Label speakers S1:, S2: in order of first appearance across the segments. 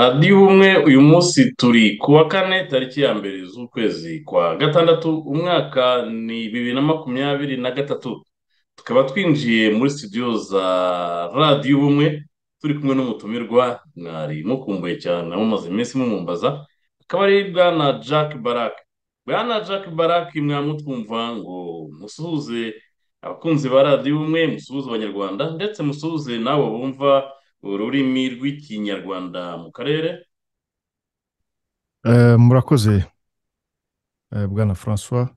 S1: radiyo ubumwe uyu munsi turi ku wa kane tariki ya mbere z'ukwezi kwa gatandatu umwaka ni bibiri na makumyabiri na gatatu tukaba twinjiye muri studio za radiyo ubumwe turi kumwe n'umutumirwa mwari mukumbuye cyane mumaze iminsi mumumbaza akaba ari bwana jack barak bwana jack barak mwamutwumva ngo musuhuze abakunzi ba radiyo ubumwe musuhuze abanyarwanda ndetse musuhuze n'abo bumva ururimi rw'ikinyarwanda mu karere
S2: murakoze bwana francois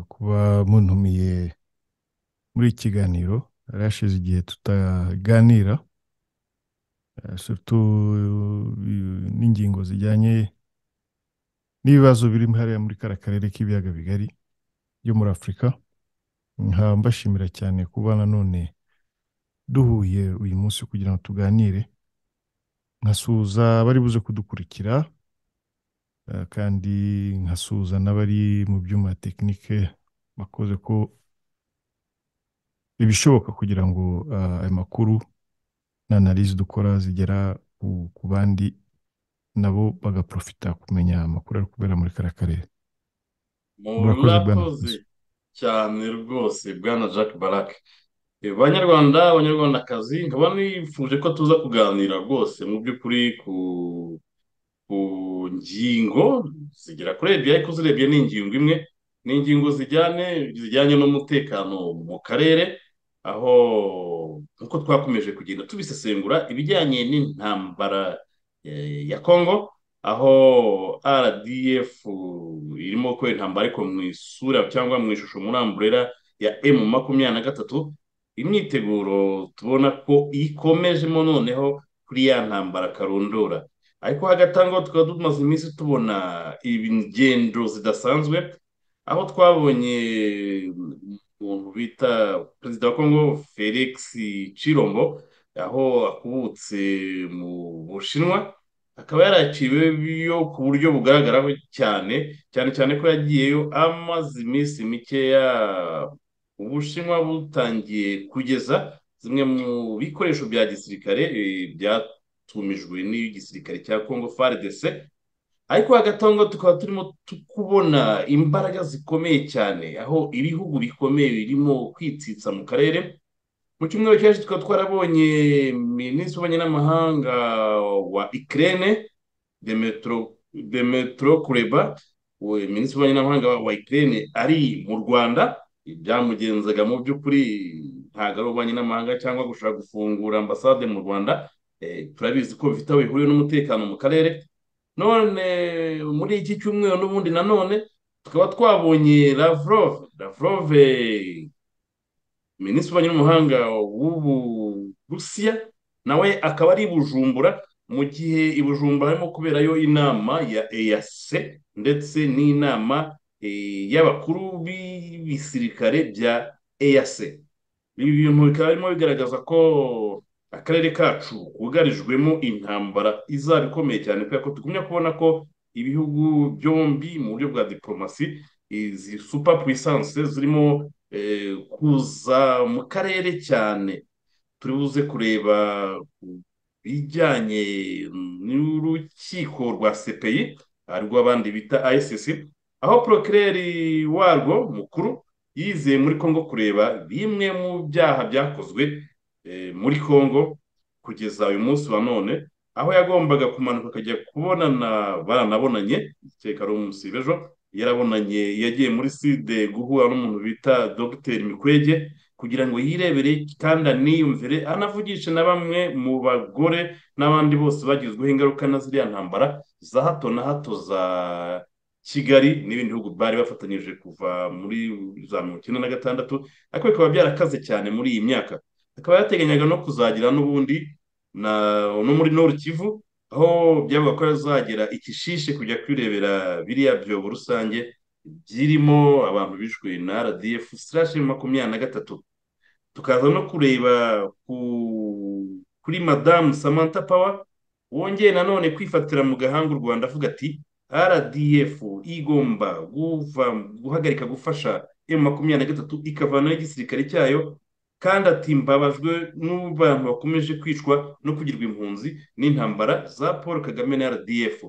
S2: kuba muntumiye muri iki kiganiro hashize igihe tutaganira n'ingingo zijyanye n'ibibazo biri hariya muri kariya karere k'ibiyaga bigari byo muri afurika nkaba mbashimira cyane kuba nanone duhuye uyu munsi kugira ngo tuganire nkasuhuza abari buze kudukurikira kandi nkasuhuza n'abari mu byuma tekinike bakoze ko ibishoboka kugira ngo aya makuru na analize dukora zigera ku bandi nabo bagaprofita kumenya amakuru ari kubera muri kariya karere
S1: murakoze cyane rwose bwana jack barake banyarwanda abanyarwandakazi nkaba nifuje ko tuza kuganira rwose mu by'ukuri ku ngingo zigera kuri ebyiri ariko uzirebye ni ingingo imwe ni ingingo zijyane zijyanye n'umutekano mu karere aho nk'uko twakomeje kugenda tubisesengura ibijyanye n'intambara ya kongo aho rdf irimo gukora intambara ariko mu isura cyangwa mu ishusho muri amburera ya emu makumyabiri na gatatu imyiteguro tubona ko ikomejemo noneho kuri ya ntambara karundura ariko hagati aho ngaho tukaba tumaze iminsi tubona ingendo zidasanzwe aho twabonye umuntu bita perezida wa kongo felix cirombo aho akubutse mu bushinwa akaba yaraciweyo ku buryo bugaragaraho cyane cyane cyane ko yagiyeyo amaze iminsi mikeya ubushinwa butangiye kugeza zimwe mu bikoresho bya gisirikare byatumijwe n'igisirikare cya kongo frdc ariko hagati aho ngaho tukaba turimo kubona imbaraga zikomeye cyane aho ibihugu bikomeye birimo kwitsitsa mu karere mu cyumweru cyashize tukaba twarabonye minisitiri w'ububanyi n'amahanga wa ikirere demetro kureba minisitiri w'ububanyi n'amahanga wa ikirere ari mu rwanda ibyamugenzaga mu by'ukuri ntabwo ari ububanyi n'amahanga cyangwa gushaka gufungura ambasade mu rwanda turabizi ko bifite aho bihuriye n'umutekano mu karere none muri iki cyumweru n'ubundi nanone tukaba twabonye lavrov lavrov minisitiri w'ububanyi n'amahanga w'uburusiya nawe akaba ari bujumbura mu gihe ibujumbura harimo kuberayo inama ya eyase ndetse n'inama y'abakuru b'ibisirikare bya eyase ibi bintu bikaba birimo bigaragaza ko akarere kacu kugarijwemo intambara izaba ikomeye cyane kubera ko tugumya kubona ko ibihugu byombi mu buryo bwa diporomasi izi supa puwisanse zirimo kuza mu karere cyane turi buze kureba bijyanye n'urukiko rwa sepeyi arirwo abandi bita ayisisi aho porokireri warwo mukuru yizeye muri congo kureba bimwe mu byaha byakozwe muri congo kugeza uyu munsi wa none aho yagombaga kumanuka akajya kubonana baranabonanye ari umunsi w'ejo yarabonanye yagiye muri side guhura n'umuntu bita dogiteri mikwege kugira ngo yirebere kandi aniyumvire anavugishe na bamwe mu bagore n'abandi bose bagizweho ingaruka na ziriya ntambara za hato na hato za kigali n'ibindi bihugu bari bafatanyije kuva muri za mirongo icyenda na gatandatu ariko bikaba byarakaze cyane muri iyi myaka akaba yateganyaga no kuzagira n'ubundi no muri nord kivu aho byavuga ko yazagera ikishishe kujya kwirebera biriya byobo rusange birimo abantu bishwe na rdf sirashi makumyabiri na gatatu tukaza no kureba kuri madamu samantha pawa wongeye nanone kwifatira mu gahanga u rwanda avuga ati rdf igomba guva guhagarika gufasha emu makumyabiri na gatatu ikavanaho igisirikare cyayo kandi ati mbabajwe n'abantu bakomeje kwicwa no kugirwa impunzi n'intambara za paul kagame na rdf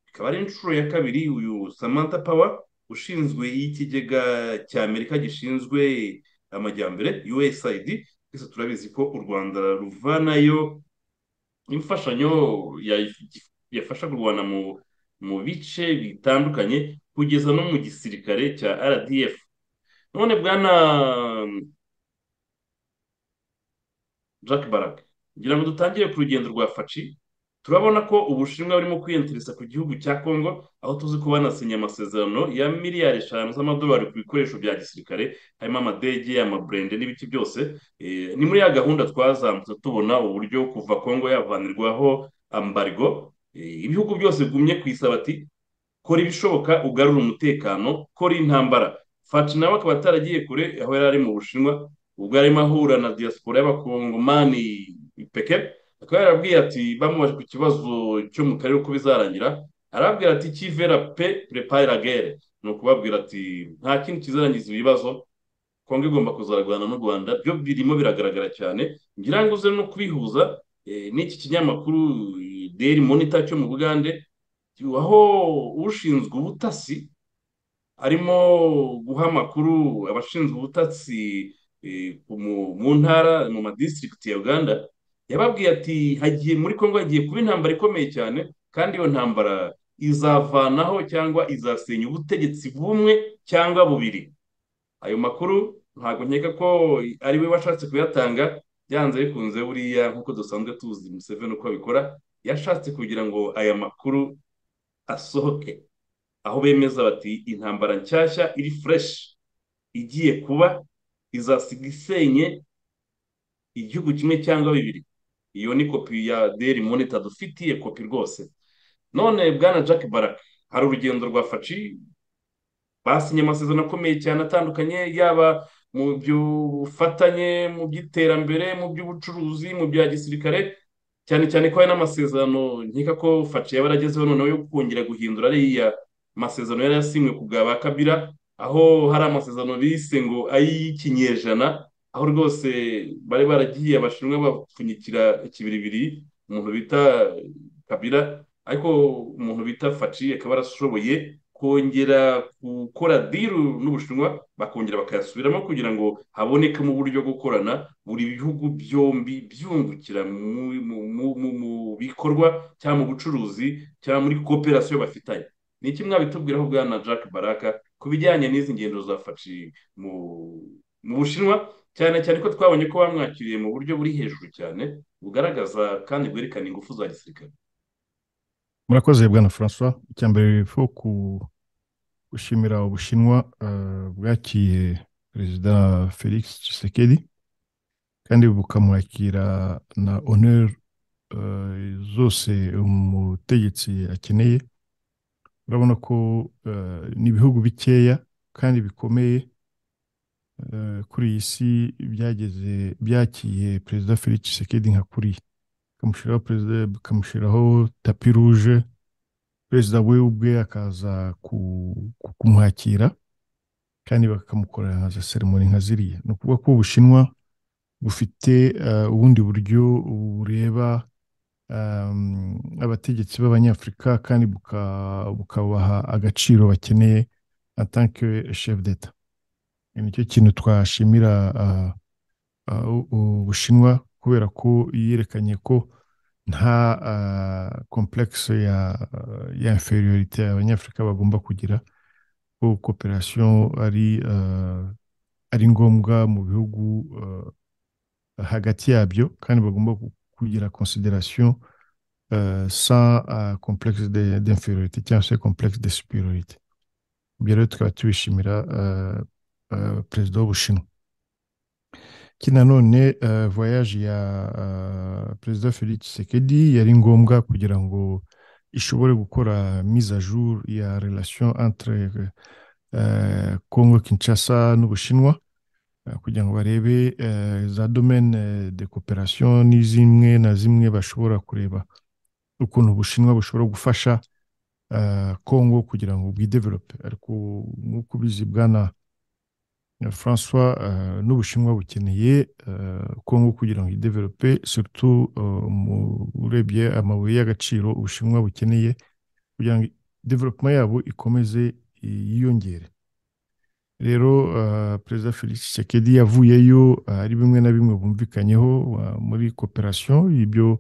S1: ikaba ari inshuro ya kabiri uyu samantha power ushinzwe y'ikigega cy'amerika gishinzwe amajyambere usaid twese turabizi ko u rwanda ruvanayo imfashanyo yafasha kurwana mu mu bice bitandukanye kugeza no mu gisirikare cya rdf none bwana jack barak ngira ngo dutangire ku rugendo rwa faci turabona ko ubushinwa burimo kwiyantarisa ku gihugu cya congo aho tuzi ko banasinye amasezerano ya miliyari eshanu z'amadolari ku bikoresho bya gisirikare harimo amadege amaburende n'ibiti byose ni muri ya gahunda twazamutse tubona uburyo kuva congo yavanirwaho ambargo ibihugu byose bigumye ku isabati kora ibishoboka ugarura umutekano kora intambara faci nawe akaba ataragiye kure aho yari ari mu bushinwa ubwo yarimo ahura na diaspora y'abakongomani peke akaba yarabwiye ati bamubaje ku kibazo cyo mu karere uko bizarangira arabwira ati kivera pe prepare la guerre ni ukubabwira ati nta kindi kizarangiza ibibazo kongo igomba kuzarwana n'u rwanda byo birimo biragaragara cyane ngira ngo uze no kubihuza n'iki kinyamakuru deri monita cyo mu bugande aho ushinzwe ubutasi arimo guha amakuru abashinzwe ubutasi mu ntara mu madisitirigiti ya uganda yababwiye ati hagiye muri congo hagiye kuba intambara ikomeye cyane kandi iyo ntambara izavanaho cyangwa izasenya ubutegetsi bumwe cyangwa bubiri ayo makuru ntabwo nkeka ko ari we washatse kuyatanga byanze bikunze buriya nk'uko dusanzwe tuzi museveni uko abikora yashatse kugira ngo aya makuru asohoke aho bemeza bati intambara nshyashya iri fureshi igiye kuba izasiga isenye igihugu kimwe cyangwa bibiri iyo ni kopi ya deri monita dufitiye kopi rwose none bwana jack barak hari urugendo rwa faci basinye amasezerano akomeye cyane atandukanye yaba mu by'ubufatanye mu by'iterambere mu by'ubucuruzi mu bya gisirikare cyane cyane ko hari n'amasezerano nkeka ko faci yaba yaragezeho noneho yo kongera guhindura ariya masezerano yari yasinywe ku bwa ba kabira aho hari amasezerano bise ngo ay'ikinyejana aho rwose bari baragiye abashinwa bapfunyikira ikibiribiri umuntu bita kabira ariko umuntu bita faci akaba yarashoboye kongera gukora diru n'ubushinwa bakongera bakayasubiramo kugira ngo habonekemo uburyo bwo gukorana buri bihugu byombi byungukira mu bikorwa cyangwa mu bucuruzi cyangwa muri koperasiyo bafitanye ni iki mwabitubwiraho bwana jack baraka ku bijyanye n'izi ngendo za faci mu bushinwa cyane cyane ko twabonye ko bamwakiriye mu buryo buri hejuru cyane bugaragaza kandi bwerekana ingufu za gisirikare
S2: murakoze bwana francois icya mbere fo gushimira ubushinwa bwakiye perezida felix Tshisekedi kandi bukamwakira na honor zose umutegetsi akeneye urabona ko ni ibihugu bikeya kandi bikomeye kuri iyi si byageze byakiye perezida felix Tshisekedi nka kuri bikamushyiraho perezida bikamushyiraho tapi ruje perezida we ubwe akaza kumwakira kandi bakamukorera nka seremoni nka ziriya ni ukuvuga ko ubushinwa bufite ubundi buryo bureba abategetsi b'abanyafurika kandi bukabaha agaciro bakeneye atanke shefu deta nicyo kintu twashimira ubushinwa kubera ko yerekanye ko nta komplekisi ya inferiorite abanyafurika bagomba kugira ko koperasiyo ari ngombwa mu bihugu hagati yabyo kandi bagomba kugira konsiderasiyo sa komplekisi d'inferiorite cyangwa se komplekisi de superiorite ibyo rero tukaba tubishimira perezida w'ubushinwa iki nanone voyage ya perezida felix Tshisekedi yari ngombwa kugira ngo ishobore gukora mise à jour ya relation entre congo kinshasa n'ubushinwa kugira ngo barebe za domaine de coopération ni zimwe na zimwe bashobora kureba ukuntu ubushinwa bushobora gufasha ah, congo kugira ngo bwidevelope ariko nk'uko ubizi bwana francois ah, n'ubushinwa bukeneye ah, congo kugira ngo idevelope surtout ah, mu- urebye amabuye y'agaciro ubushinwa bukeneye kugira ngo development yabo ikomeze i- yiyongere rero uh, perezida felix tshisekedi yavuyeyo uh, hari bimwe na bimwe bumvikanyeho uh, muri cooperation ibyo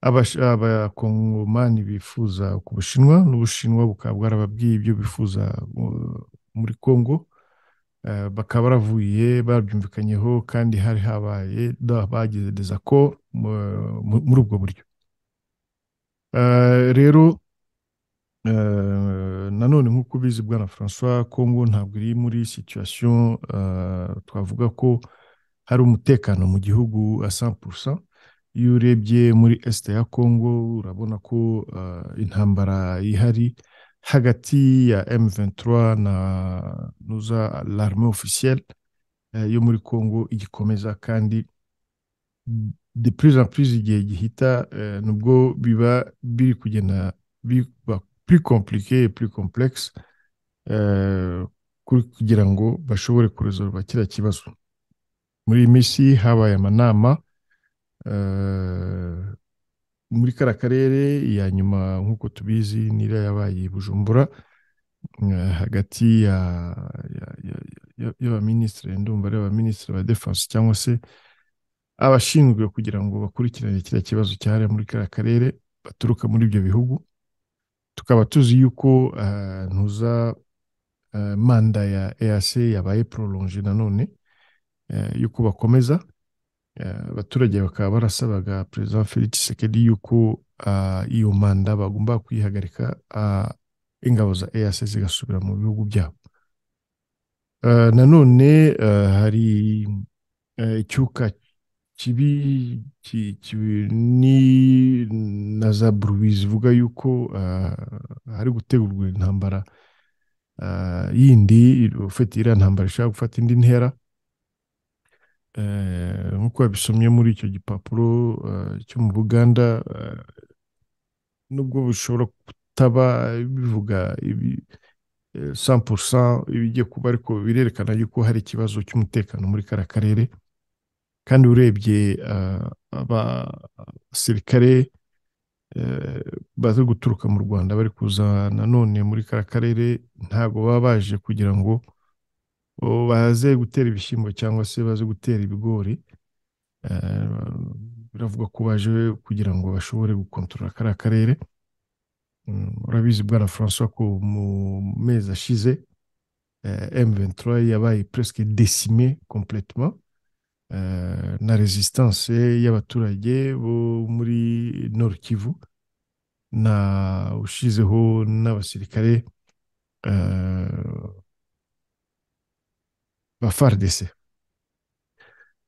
S2: abash- abakongomani bifuza ku bushinwa n'ubushinwa bukaba bwarababwiye ibyo bifuza uh, muri congo uh, bakaba baravuye babyumvikanyeho kandi hari habaye da- bagize desako muri ubwo buryo Uh, rero Eh, nanone nk'uko ubizi bwana François Congo ntabwo iri muri situation eh, twavuga ko hari umutekano mu gihugu a 100% iyo urebye muri est ya Congo urabona ko eh, intambara ihari hagati ya M23 na nuza l'armée officielle eh, yo muri Congo igikomeza kandi de plus en plus igihe gihita eh, nubwo biba biri kugenda biba plus compliqué et plus complexe euh, kuri- kugira ngo bashobore kuresolva kiriya kibazo muri iyi minsi habaye amanama euh, muri kara karere iya nyuma nk'uko tubizi nira yabaye i bujumbura eh, hagati ya ya- ya- ya- y'abaminisitiri ndumva ari abaminisitiri ba defense cyangwa se abashinzwe kugira ngo bakurikirane kiriya kibazo cyahariwe muri kariya karere baturuka muri ibyo bihugu tukaba tuzi yuko eh, ntuza eh, manda ya EAC yabaye prolonge nanone eh, yuko bakomeza Eh, abaturage bakaba barasabaga perezida Felix Tshisekedi yuko ah, iyo manda bagomba kuyihagarika ah, ingabo za EAC zigasubira mu bihugu byabo Eh, nanone eh, hari eh, icyuka kibi ki- ki- ni na za Brubizi zivuga yuko ah, hari gutegurwa intambara ah, yindi ufite iriya ntambara ishobora gufata indi ntera Eh, nk'uko babisomye muri icyo gipapuro eh, cyo mu Buganda eh, nubwo bishobora kutaba bivuga ibi eh, 100% ibigiye kuba ariko birerekana yuko hari ikibazo cy'umutekano muri kariya karere kandi urebye eh, abasirikare eh, baza guturuka mu Rwanda bari kuza nanone muri kariya karere ntabwo baba baje kugira ngo o- baze gutera ibishyimbo cyangwa se baze gutera ibigori Eh, biravuga ko baje kugira ngo bashobore gukontorora kariya karere Mm, urabizi bwana François ko mu mezi ashize eh, M23 yabaye presque décimé complètement Eh, na resistance y'abaturage bo muri Nord Kivu na ushizeho n'abasirikare eh, ba FARDC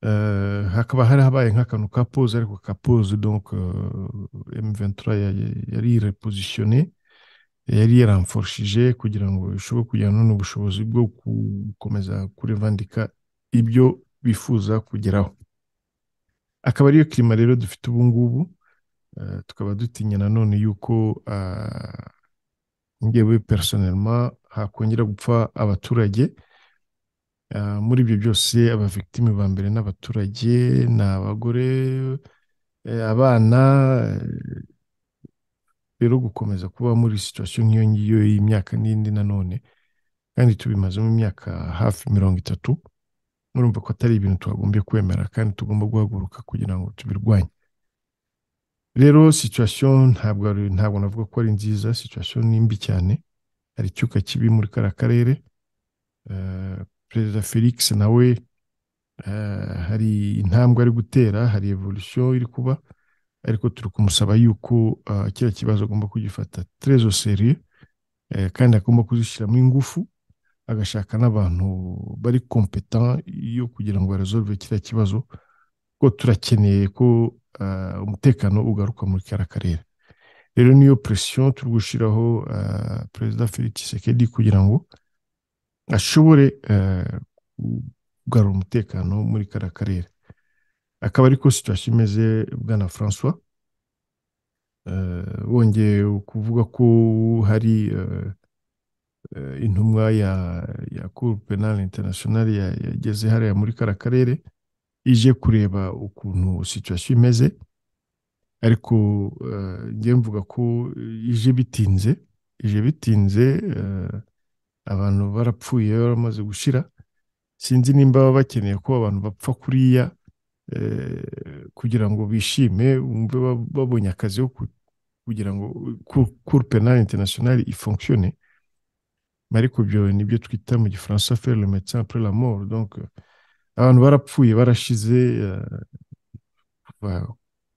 S2: Eh, hakaba hari habaye nk'akantu ka pause ariko ka pause donc eh, M23 ya- yari repozisione yari yaramforshije kugira ngo ishobore kujyana n'ubushobozi bwo gukomeza kurevandika ibyo bifuza kugeraho akaba ariyo kirima rero dufite ubu ngubu eh, tukaba dutinya nanone yuko ah, njyewe personnellement hakongera gupfa abaturage Ah, muri ibyo byose abavictime ba mbere n'abaturage ni abagore eh, abana eh, rero gukomeza kuba muri situation nk'iyo ngiyo y'imyaka n'indi nanone kandi tubimazemo imyaka hafi mirongo itatu murumva ko atari ibintu twagombye kwemera kandi tugomba guhaguruka kugira ngo tubirwanye rero situation ntabwo ari- ntabwo navuga ko ari nziza situation ni mbi cyane hari icyuka kibi muri kariya karere Eh, perezida Felix nawe Eh, hari intambwe ari gutera hari evolution iri kuba ariko turi kumusaba yuko eh, kiriya kibazo agomba kugifata très au sérieux eh, kandi agomba kuzishyiramo ingufu agashaka n'abantu bari competent yo kugira ngo baresolve kiriya kibazo kuko turakeneye ko eh, umutekano ugaruka muri kariya karere rero niyo pression turi gushyiraho eh, perezida Felix Tshisekedi kugira ngo ashobore eh, kugarura umutekano muri kariya karere akaba ariko situation imeze bwana François Eh, wongeye kuvuga ko hari eh, eh, intumwa ya ya Cour Penal International ya- yageze hariya muri kara karere ije kureba ukuntu situation imeze ariko eh, njye mvuga ko ije bitinze ije bitinze eh, abantu barapfuye baramaze gushira sinzi nimba baba bakeneye ko abantu bapfa kuriya eh, kugira ngo bishime bumve ba- babonye akazi ko ku- kugira ngo cour penal international ifonctionne Mais ariko ibyo nibyo twita mu gifaransa faire le médecin après la mort donc eh, abantu barapfuye barashize eh, kuva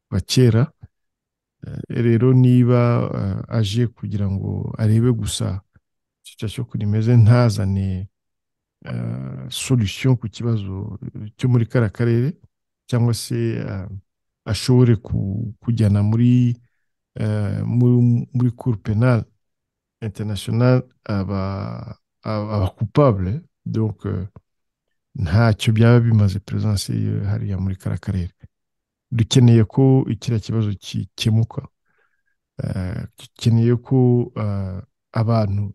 S2: kuva kera Eh, rero niba eh, aje kugira ngo arebe gusa situation ukuntu imeze ntazane eh, solution ku kibazo cyo muri kara karere cyangwa se eh, ashobore ku- kujyana muri eh, mu- muri cour penal international aba aba aba coupable donc eh, ntacyo byaba bimaze peresanse ye hariya muri kara karere dukeneye ko kiriya kibazo gikemuka eh, dukeneye ko eh, abantu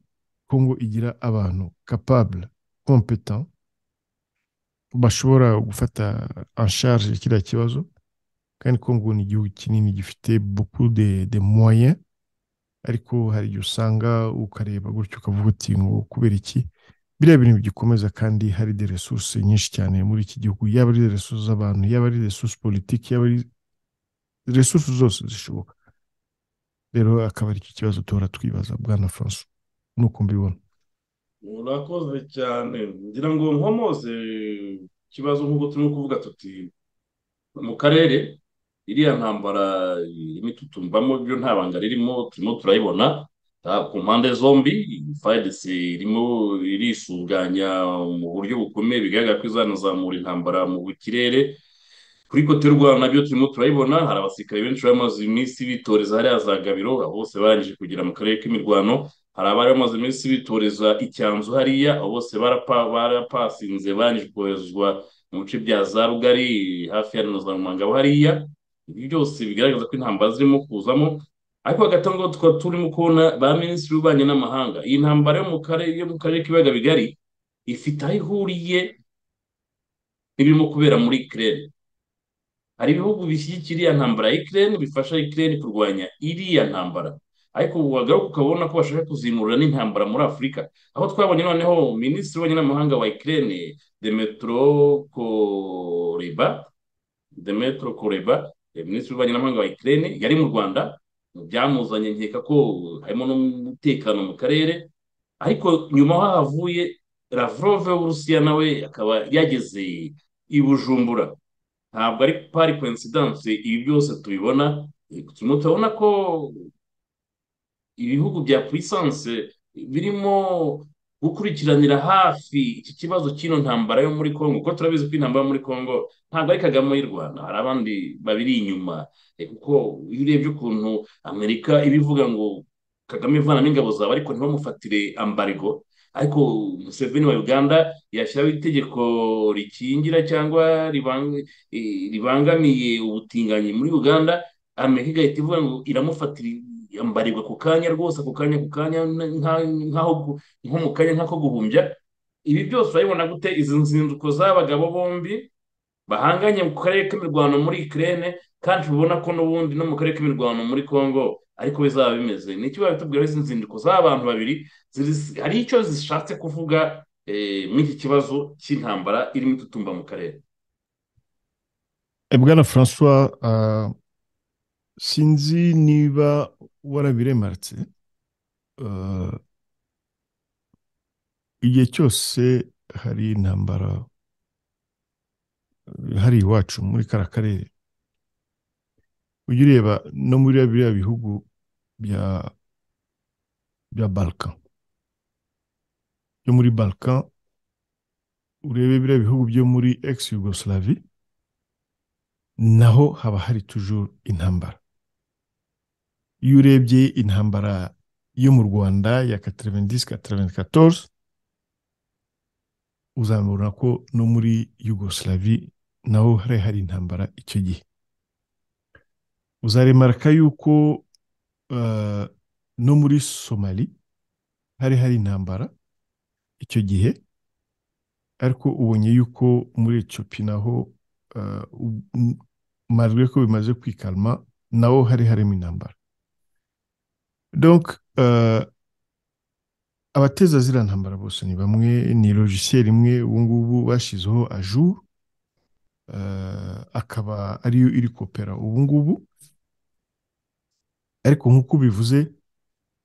S2: kongo igira abantu capable competent bashobora gufata en charge kiriya kibazo kandi Congo ni igihugu kinini gifite beaucoup de, de moyens ariko hari igihe usanga ukareba gutyo ukavuga uti ngo kubera iki biriya bintu bigikomeza kandi hari de resources nyinshi cyane muri iki gihugu yaba ari de resources z'abantu yaba ari resources politiki yaba ari resources zose zishoboka rero akaba ari iki kibazo duhora twibaza bwana François nuko mbibona
S1: Murakoze cyane ngira ngo nkomoze ikibazo nk'uko turimo kuvuga tuti mu karere iriya ntambara irimo itutumbamo byo nta banga ririmo turimo turayibona Ah, ku mpande zombi FARDC irimo irisuganya mu buryo bukomeye bigaragara ko izanazamura intambara mu kirere kuri Kote y'u Rwanda nabyo turimo turayibona hari abasirikare benshi bamaze iminsi bitoreza hariya za Gabiro abo bose barangije kugera mu karere k'imirwano hari abari bamaze iminsi bitoreza icyanzu hariya abo bose barapa barapasinze barangije koherezwa mu bice bya za Rugari hafi ya na za Rumangabo hariya ibi byose bigaragaza ko intambara zirimo kuzamo ariko hagati aho ngaho tukaba turimo kubona ba minisitiri w'ububanyi n'amahanga iyi ntambara yo mu karere yo mu karere k'ibiyaga bigari ifite aho ihuriye n'ibirimo kubera muri Ukraine hari ibihugu bishyigikira iriya ntambara ya Ukraine bifasha Ukraine kurwanya iriya ntambara ariko ubu wagaruka ukabona ko bashaka kuzimurira n'intambara muri Afurika aho twabonye noneho minisitiri w'ububanyi n'amahanga wa Ukraine Demetro Kuleba Demetro Kuleba eh, minisitiri w'ububanyi n'amahanga wa Ukraine yari mu Rwanda byamuzanye nkeka ko harimo n'umutekano mu karere ariko nyuma aho havuye Lavrov w'Uburusiya nawe akaba yageze i Bujumbura ntabwo ari pari coincidence ibi byose tubibona eh, turimo turabona ko ibihugu bya puissance birimo gukurikiranira hafi iki kibazo cy'ino ntambara yo muri Congo kuko turabizi ko intambara yo muri Congo ntabwo ari Kagame y'u Rwanda hari abandi babiri inyuma Eh, kuko iyo urebye ukuntu Amerika ibivuga ngo Kagame vanamo ingabo zawe ariko ntibamufatire ambargo ariko Museveni wa Uganda yashyiraho itegeko rikingira cyangwa ribang- eh, ribangamiye ubutinganyi muri Uganda Amerika igahita ivuga ngo iramufatira yambarirwa ku kanya rwose ako kanya ku kanya n- nka- nkaho gu- nko mu kanya nk'ako guhumbya ibi byose urabibona gute izi nzinduko z'abagabo bombi bahanganye mu karere k'imirwano muri Ukraine kandi tubona ko n'ubundi no mu karere k'imirwano muri Congo ariko bizaba bimeze ni iki babitubwira izi nzinduko z'abantu babiri ziri- hari icyo zishatse kuvuga eh, muri iki kibazo cy'intambara irimo itutumba mu karere
S2: Eh, bwana François ah, sinzi niba warabiremarutse eh, igihe cyose hari intambara eh, hari iwacu muri kara karere ujya ureba no muri biriya biriya bihugu bya bya Balkan byo muri Balkan urebe biriya bihugu byo muri ex Yugoslavie naho haba hari toujours intambara iyo urebye intambara yo mu Rwanda ya 90 94 uzabona ko no muri Yugoslavie naho hari hari intambara icyo gihe uzaremarika yuko eh, no muri somali hari hari intambara icyo gihe ariko ubonye yuko muri etiyopi naho eh, u- m- malgré ko bimaze kwikalma naho hari harimo intambara donc eh, abateza ziriya ntambara bose ni bamwe ni logiciel imwe ubu ngubu bashyizeho ajour eh, akaba ariyo iri kopera ubu ngubu ariko nk'uko ubivuze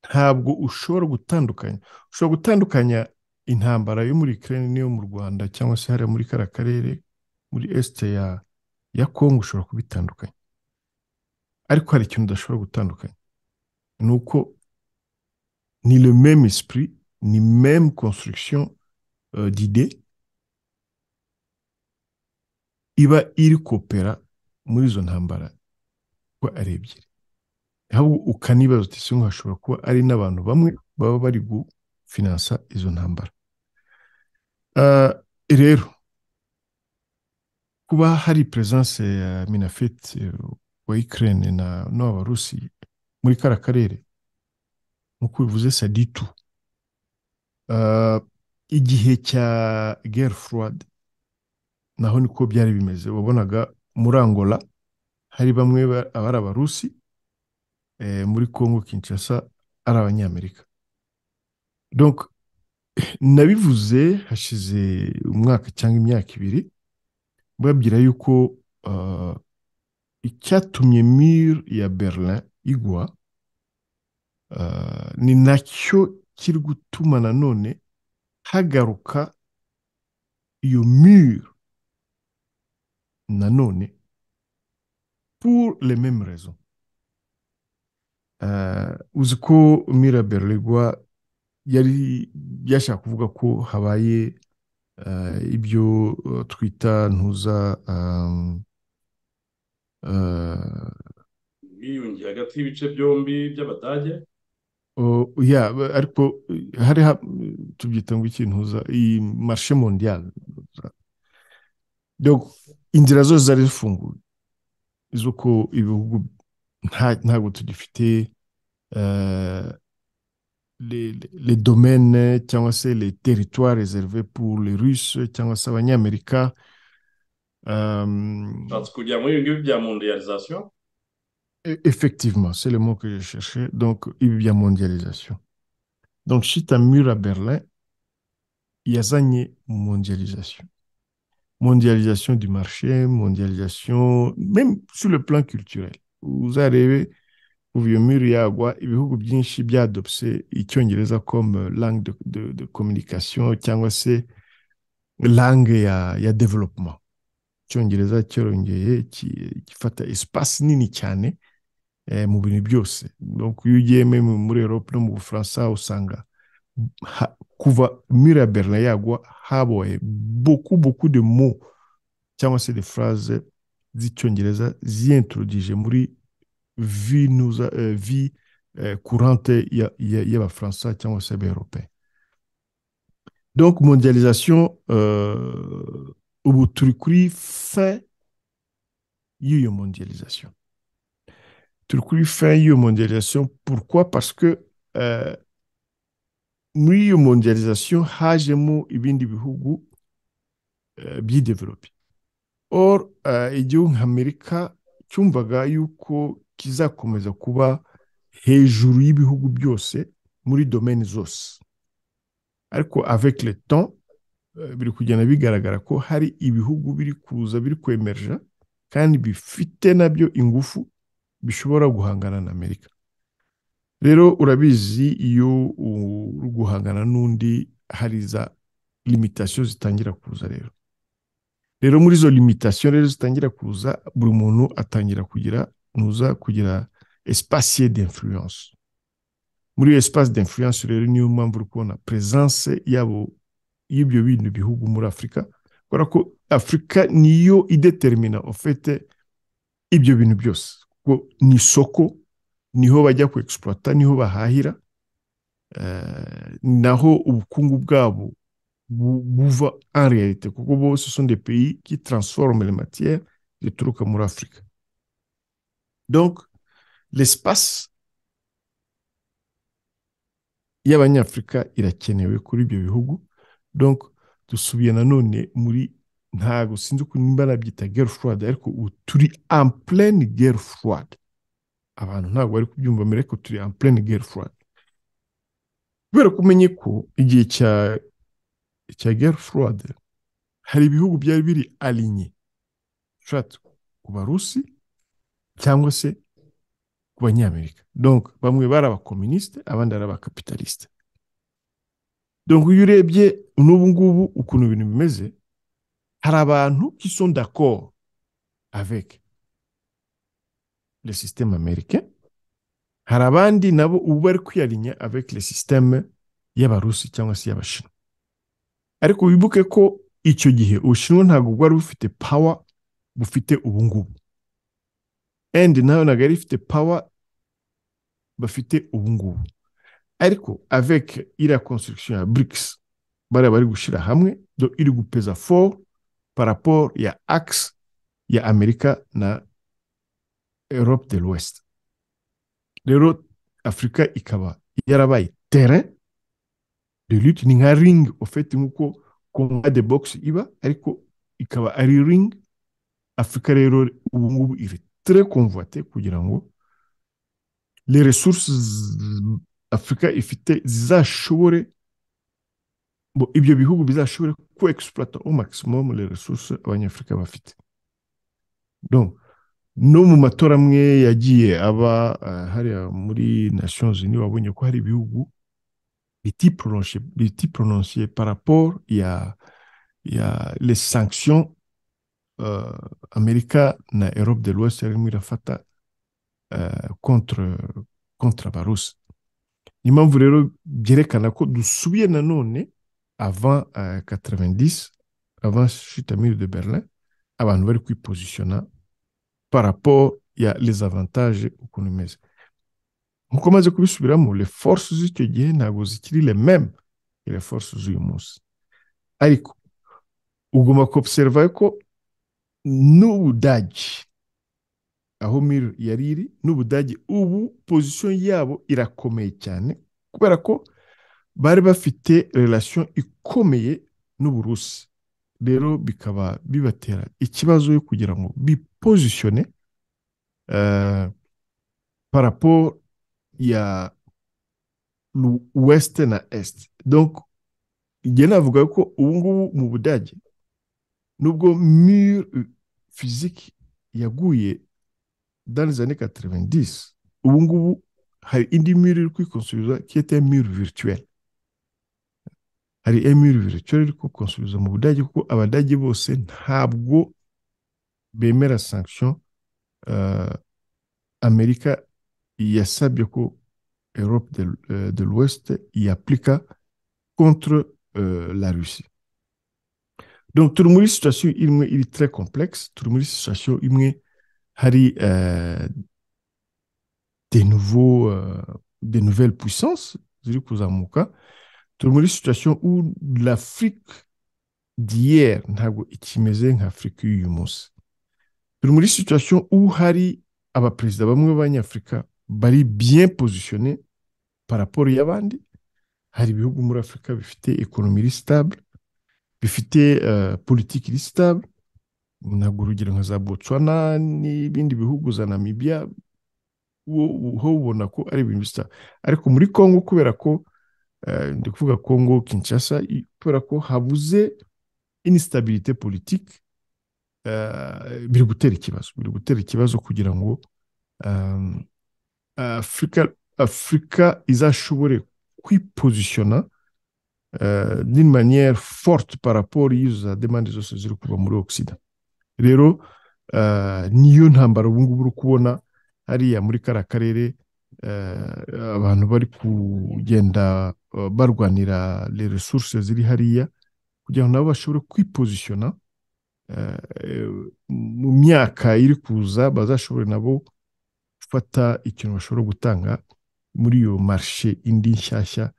S2: ntabwo ushobora gutandukanya ushobora gutandukanya intambara yo muri Ukraine n'iyo mu Rwanda cyangwa se hariya muri kariya karere muri este ya ya Congo ushobora kubitandukanya ariko hari ikintu udashobora gutandukanya ni uko ni le même esprit ni même construction euh, d'idée iba iri kopera muri izo ntambara uko ari ebyiri ahubwo ukanibaza uti singo hashobora kuba ari n'abantu bamwe baba bari gufinansa izo ntambara Ah, rero kuba hari presence ya minafet eh, wa Ukraine na n'abarusi muri kara karere nkuko bivuze saditu igihe cya guerre froide naho niko byari bimeze wabonaga muri Angola hari bamwe ba- abari abarusi eh, muri Congo Kinshasa ari abanyamerika donc nabivuze hashize umwaka cyangwa imyaka ibiri babwira yuko ah, icyatumye mur ya Berlin igwa ah, ni nacyo kiri gutuma nanone hagaruka iyo mur nanone pour les mêmes raisons Ah, uzi ko mur ya Berlin igwa yari yashaka kuvuga ko habaye ah, ibyo ah, twita ntuza ah, ah,
S1: ubwiyunge hagati y'ibice byombi by'abadage
S2: Oh, yeah, ba- ariko eh, hari ha- tubyita ngo ikintu za iyi marshe mondiale donc inzira zose zari zifunguye z'uko ibihugu nta- ntabwo tugifite euh, les, les les domaines cyangwa se les territoires réservés pour les Russes cyangwa se abanyamerika euh,
S1: ushatse kujya muri ibi ngibi bya mondialisation
S2: e- effectivement c'est le mot que je cherchais donc ibi bya mondialisation donc shita mur à Berlin yazanye mondialisation mondialisation du marché, mondialisation, même sur le plan culturel. Vous arrivez, vous voyez mur ya agwa, ibihugu byinshi byadopse icyongereza comme euh, langue de, de, de communication cyangwa se langue ya, ya development. Icyongereza cyarongeye ki- gifata espace nini cyane eh, mu bintu byose. Donc iyo ugiye meme muri Europe no mu Bufaransa usanga ha, kuva mur ya Berlin yagwa habaye beaucoup beaucoup de mots cyangwa se de phrase z'icyongereza ziyintroduije muri vi nuza eh, vi eh, courante ya- ya- y'abafaransa cyangwa se abaeuropeye donc mondialisation euh, ubu turi kuri fin y'iyo mondialisation turi kuri fin y'iyo mondialisation pourquoi parce que euh, muri iyo mondialisation hajemo ibindi bihugu eh, byidevelope Or, eh, igihugu nk'Amerika cyumvaga yuko kizakomeza kuba hejuru y'ibihugu byose muri domaine zose. Ariko avec le temps, eh, biri kugenda bigaragara ko hari ibihugu biri kuza biri kwemerja kandi bifite nabyo ingufu bishobora guhangana na Amerika. Rero urabizi iyo u- uri guhangana n'undi hari za limitation zitangira kuza rero. rero muri izo limitation rero zitangira kuza buri muntu atangira kugira nuza kugira espace ye d'influence muri iyo espace d'influence rero niyo mpamvu uri kubona presence yabo y'ibyo bindi bihugu muri afurika kubera ko afurika niyo idetermina ofete ibyo bintu byose kuko ni isoko niho bajya ku exploiter niho bahahira eh, naho ubukungu bwabo bu- buva en réalité kuko bose ce sont des pays qui transforment les matières zituruka muri Afurika donc l'espace y'abanyafurika irakenewe kuri ibyo bihugu donc dusubiye nanone muri ntabwo sinzi ukuntu nimba nabyita guerre froide ariko ubu turi en pleine guerre froide abantu ntabwo bari kubyumva mbere ariko turi en pleine guerre froide kubera ko umenye ko igihe cya cya guerre froide hari ibihugu byari biri alinye ushatse ku barusi cyangwa se ku banyamerika donc bamwe bari abakominisite abandi ari abakapitalisite donc iyo urebye n'ubu ngubu ukuntu ibintu bimeze hari abantu qui sont d'accord avec le système américain hari abandi nabo ubu bari kwiyarinya avec le système y'abarusi cyangwa se y'abashinwa ariko wibuke ko icyo gihe ubushinwa ntabwo bwari bufite power bufite ubu ngubu endi nawe ntabwo yari ifite power bafite ubu ngubu ariko avec iriya construction ya burikisi bariya bari gushyira hamwe do iri gupeza foru paraporo ya akisi ya amerika na europe de l'ouest rero afurika ikaba yarabaye tere de lutte ni nka ringi ofeti nk'uko kompa de bogisi iba ariko ikaba ari ringi afurika rero ubu ngubu iri très convoité kugira ngo les resources afurika ifite zizashobore ibyo bihugu bizashobore ku exploiter au maximum les resources abanyafurika bafite donc no mu matora amwe yagiye aba uh, hariya muri nations unies wabonye ko hari ibihugu bitiprononsiye par rapport ya ya les sanctions Uh, amerika na europe de l'ouest yarimo irafata uh, contre contre abarusi niyo mpamvu rero byerekana ko dusubiye nanone avant uh, 90 avant chutamire de berlin abantu bari kwipozisiona par rapport ya les avantages ukuntu imeze nkuko maze kubisubiramo les forces z'icyo gihe ntabwo zikiri les mêmes les forces z'uyu munsi ariko ugomba kuobserva ko n'ubudage aho miri yari iri n'ubudage ubu pozisiyo yabo irakomeye cyane kubera ko bari bafite relation ikomeye n'uburusi rero bikaba bibatera ikibazo yo kugira ngo bipozisione paraporo ya wesite na esite donko igihe navuga ko ubu ngubu mu budage nubwo mire fiziki yaguye dans années 90 ubu ngubu hari indi mire iri kwikonsubiriza kiyete mire virtuelle hari emire virtuelle iri kwikonsubiriza mu budage kuko abadage bose ntabwo bemera sanction uh, amerika yasabye ko europe de, uh, de l'ouest yaplika contre uh, la russie donc turi muri situation imwe iri très complexe turi muri situation imwe hari uh, de nouveau uh, de nouvelles puissances ziri kuzamuka turi muri situation où l'afrique d'hier ntabwo ikimeze nka afurika y'uyu munsi turi muri situation où hari abaperezida bamwe b'abanyafurika bari bien positionné par rapport y'abandi hari ibihugu muri afurika bifite ekonomi iri stable bifite politiki iri sitabure ntabwo urugero nka za botswana n'ibindi bihugu za namibia ho ubona ko ari ibintu bisa ariko muri congo kubera ko ndi kuvuga congo kinshasa kubera ko habuze inisitabilite politiki biri gutera ikibazo biri gutera ikibazo kugira ngo afurika afurika izashobore kwipozisiona Uh, d'une manière forte par rapport y'izo demande zose ziri kuva muri ogisida rero uh, niyo ntambara ubu ngubu uri kubona hariya muri kariya karere uh, abantu bari kugenda barwanira les ressources ziri hariya kugira ngo nabo bashobore kwipozisiona mu myaka iri kuza bazashobore nabo gufata ikintu bashobora gutanga muri iyo marishe indi nshyashya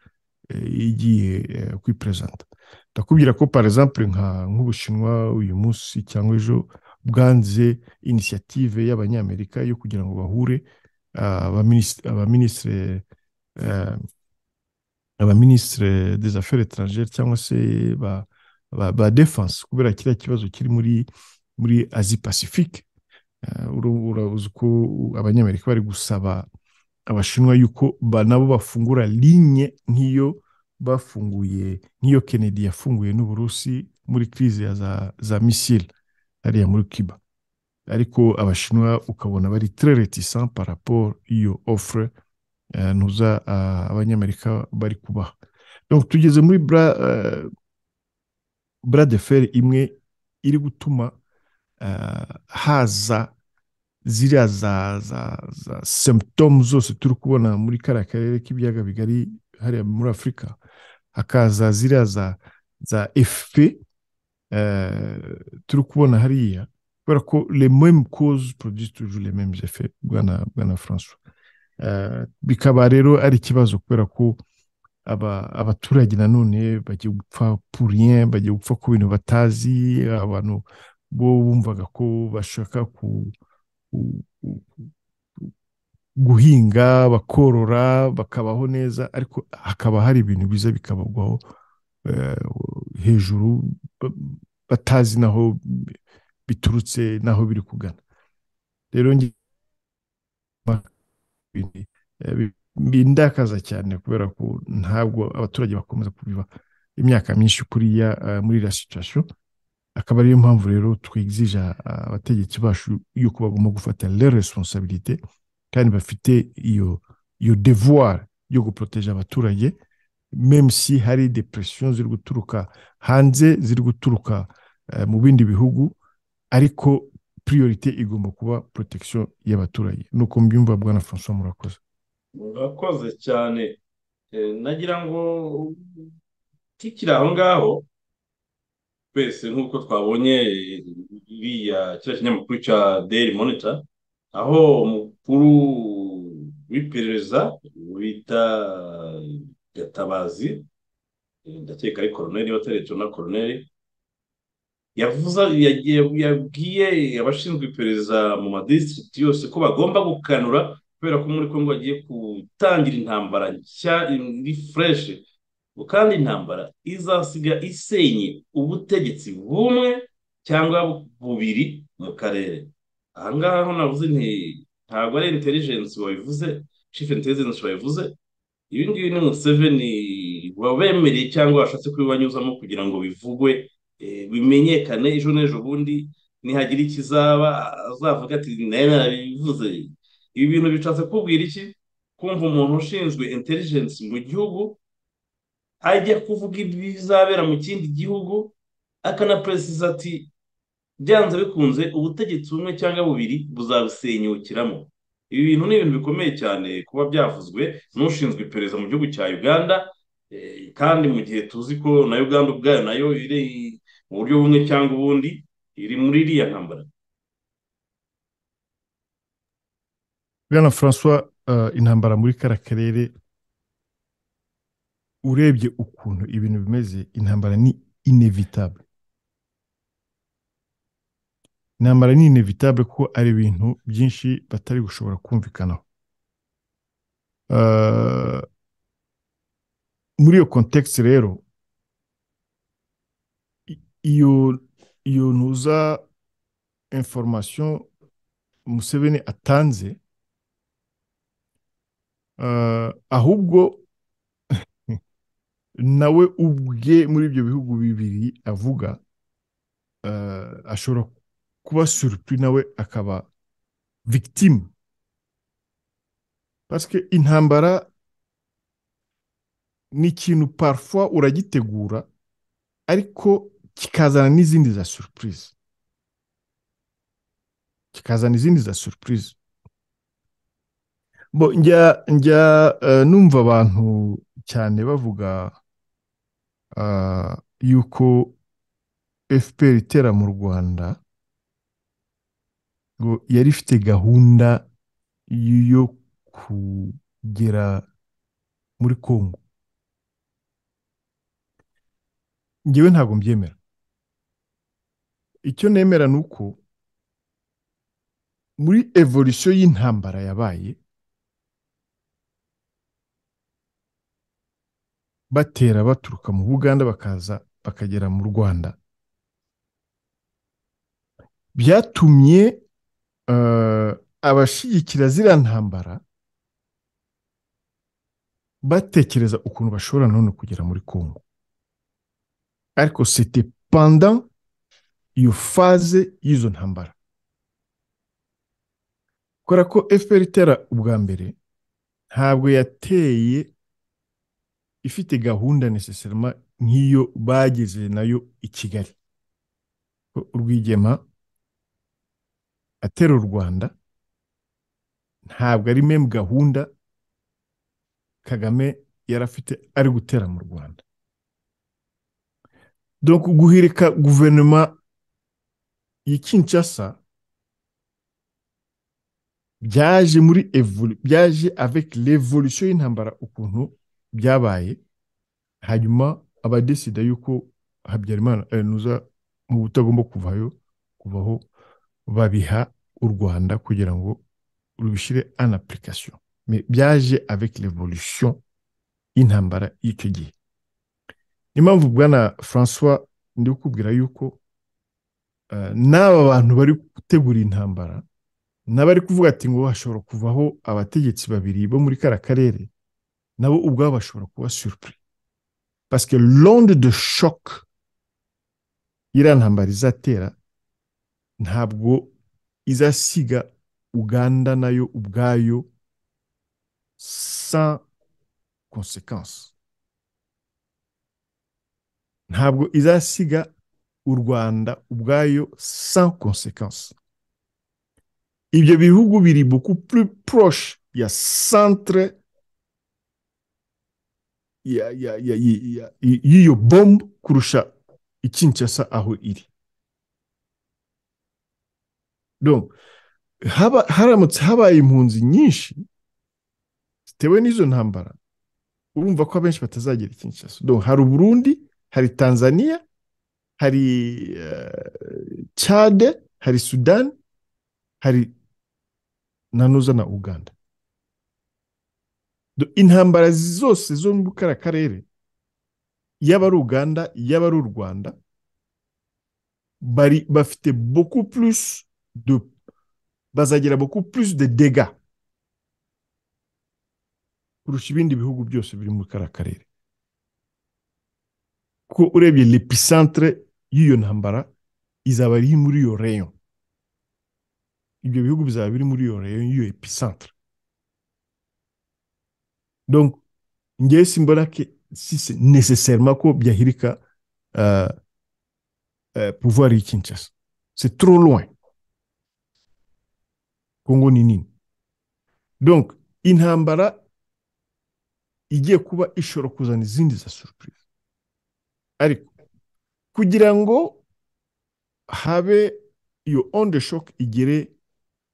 S2: igiye kwiperezanta ndakubwira ko par exemple nka nk'ubushinwa uyu munsi cyangwa ejo bwanze inisiyative y'abanyamerika yo kugira ngo bahure abaminisitire abaminisitire des affaires étrangères cyangwa se ba ba, ba defense kubera kiriya kibazo kiri muri muri asie pacifique urabuze uko abanyamerika bari gusaba abashinwa yuko ba nabo bafungura linye nk'iyo bafunguye nk'iyo kennedy yafunguye n'uburusi muri crise ya za, za missile hariya muri cuba ariko abashinwa ukabona bari très réticents par rapport iyo offre eh, ntuza ah, abanyamerika bari kubaha donc tugeze muri bra, eh, bras de fer imwe iri gutuma eh, haza ziriya za za za symptoms zose turi kubona muri kariya karere k'ibiyaga bigari hariya muri afurika hakaza ziriya za za efe turi kubona hariya kubera ko le même cause produit toujours les mêmes effets bwana bwana francois Eh, bikaba rero ari ikibazo kubera ko aba abaturage nanone bagiye gupfa pour rien bagiye gupfa ku bintu batazi abantu bo bumvaga ko bashaka ku ku- ku- ku- guhinga bakorora bakabaho neza ariko hakaba hari ibintu biza bikabagwaho eh, hejuru ba- batazi naho bi- biturutse naho biri kugana rero nge- bindi- eh, bi- bindakaza cyane kubera ko ntabwo abaturage bakomeza kubiba imyaka myinshi kuriya eh, muri iriya situation akaba ariyo mpamvu rero twigizije abategetsi bacu yuko bagomba gufata les responsabilité kandi bafite iyo iyo devoir yo guproteja abaturage même si hari des pressions ziri guturuka hanze ziri guturuka eh, mu bindi bihugu ariko priorité igomba kuba protection y'abaturage nuko mbyumva bwana François murakoze
S1: murakoze cyane Eh, nagira ngo tukiri aho ngaho twese nk'uko twabonye eh, iriya kiriya kinyamakuru cya daily monitor aho umukuru w'iperereza bita gatabazi eh, ndakeka ari koroneri niba atari jona koroneri yavuze yagiye- yabwiye abashinzwe iperereza mu madistrict yose ko bagomba gukanura kubera ko muri kongo bagiye gutangira intambara nshya iri fureshe kandi intambara izasiga isenye ubutegetsi bumwe cyangwa bubiri mu karere aha ngaha ho navuze nti ntabwo ari intelligence wabivuze chief intelligence wabivuze ibi ngibi ni Museveni wabemereye cyangwa washatse kubibanyuzamo kugira ngo bivugwe eh, bimenyekane ejo n'ejo bundi nihagira ikizaba azavuga ati nayo narabivuze ibi bintu bishatse kubwira iki kumva umuntu ushinzwe intelligence mu gihugu ajya kuvuga ibizabera mu kindi gihugu akanaperesiza ati byanze bikunze ubutegetsi bumwe cyangwa bubiri buzabusenyukiramo ibi bintu ni ibintu bikomeye cyane kuba byavuzwe n'ushinzwe iperereza mu gihugu cya uganda eh, kandi mu gihe tuzi ko na uganda ubwayo nayo iri mu buryo bumwe cyangwa ubundi iri muri iriya ntambara
S2: bwana François eh, intambara muri kariya karere urebye ukuntu ibintu bimeze intambara ni inevitable intambara ni inevitable kuko ari ibintu byinshi batari gushobora kumvikanaho Eh, muri iyo context rero i- iyo iyo ntuza information Museveni atanze eh, ahubwo nawe ubwe muri ibyo bihugu bibiri avuga eh, ashobora kuba surpris nawe akaba victime parce que intambara ni ikintu parfois uragitegura ariko kikazana n'izindi za surprise kikazana izindi za surprise bo njya njya eh, numva abantu cyane bavuga ah, yuko FPR itera mu Rwanda ngo yari ifite gahunda yo kugera muri Kongo njyewe ntabwo mbyemera icyo nemera ni uko muri evolution y'intambara yabaye batera baturuka mu buganda bakaza bakagera mu rwanda byatumye eh, abashyigikira ziriya ntambara batekereza ukuntu bashobora none kugera muri kongo ariko site panda iyo faze y'izo ntambara kubera ko fpr itera ubwa mbere ntabwo yateye ifite gahunda necessarily nk'iyo bageze nayo i kigali urwigema atera u rwanda ntabwo ari memu gahunda kagame yari afite ari gutera mu rwanda donc guhirika guverinoma ya kinshasa byaje muri evolu- byaje avec revolution y'intambara ukuntu byabaye hanyuma abadesida yuko habyarimana eh, nuza mu butagomba kuvayo kuvaho babiha u rwanda kugira ngo rubishyire en application Mais byaje avec revolution y'intambara y'icyo gihe niyo mpamvu bwana francois ndi kukubwira yuko eh, n'aba bantu bari gutegura intambara n'abari kuvuga ati ngo hashobora kuvaho abategetsi babiri bo muri kara karere nabo ubwabo bashobora kuba surupuri pasike londe de shock iriya ntambara izatera ntabwo izasiga uganda nayo ubwayo sans conséquence ntabwo izasiga u rwanda ubwayo sans conséquence ibyo bihugu biri beaucoup plus proche ya centre ya- ya- ya- ya- ya- y'iyo bombe kurusha ikinshasa aho iri donc haba haramutse habaye impunzi nyinshi zitewe n'izo ntambara urumva ko abenshi batazagera ikinshasa donc hari uburundi hari tanzania hari eh, chade hari sudani hari na nuza na uganda Do- intambara zose zo muri kara karere yaba ari uganda yaba ari u rwanda bari bafite beaucoup plus de bazagira beaucoup plus de dégâts kurusha ibindi bihugu byose biri muri kara karere ko urebye l'epicentre y'iyo ntambara izaba ari muri iyo rayon ibyo bihugu bizaba biri muri iyo rayon y'iyo epicentre donc ngewe simbona ke si c'est nécessairement ko byahirika euh, euh, pouvoir y'i Kinshasa c'est trop loin kongo ni nini donc intambara igiye kuba ishobora kuzana izindi za surprise ariko kugira ngo habe iyo onde shock igere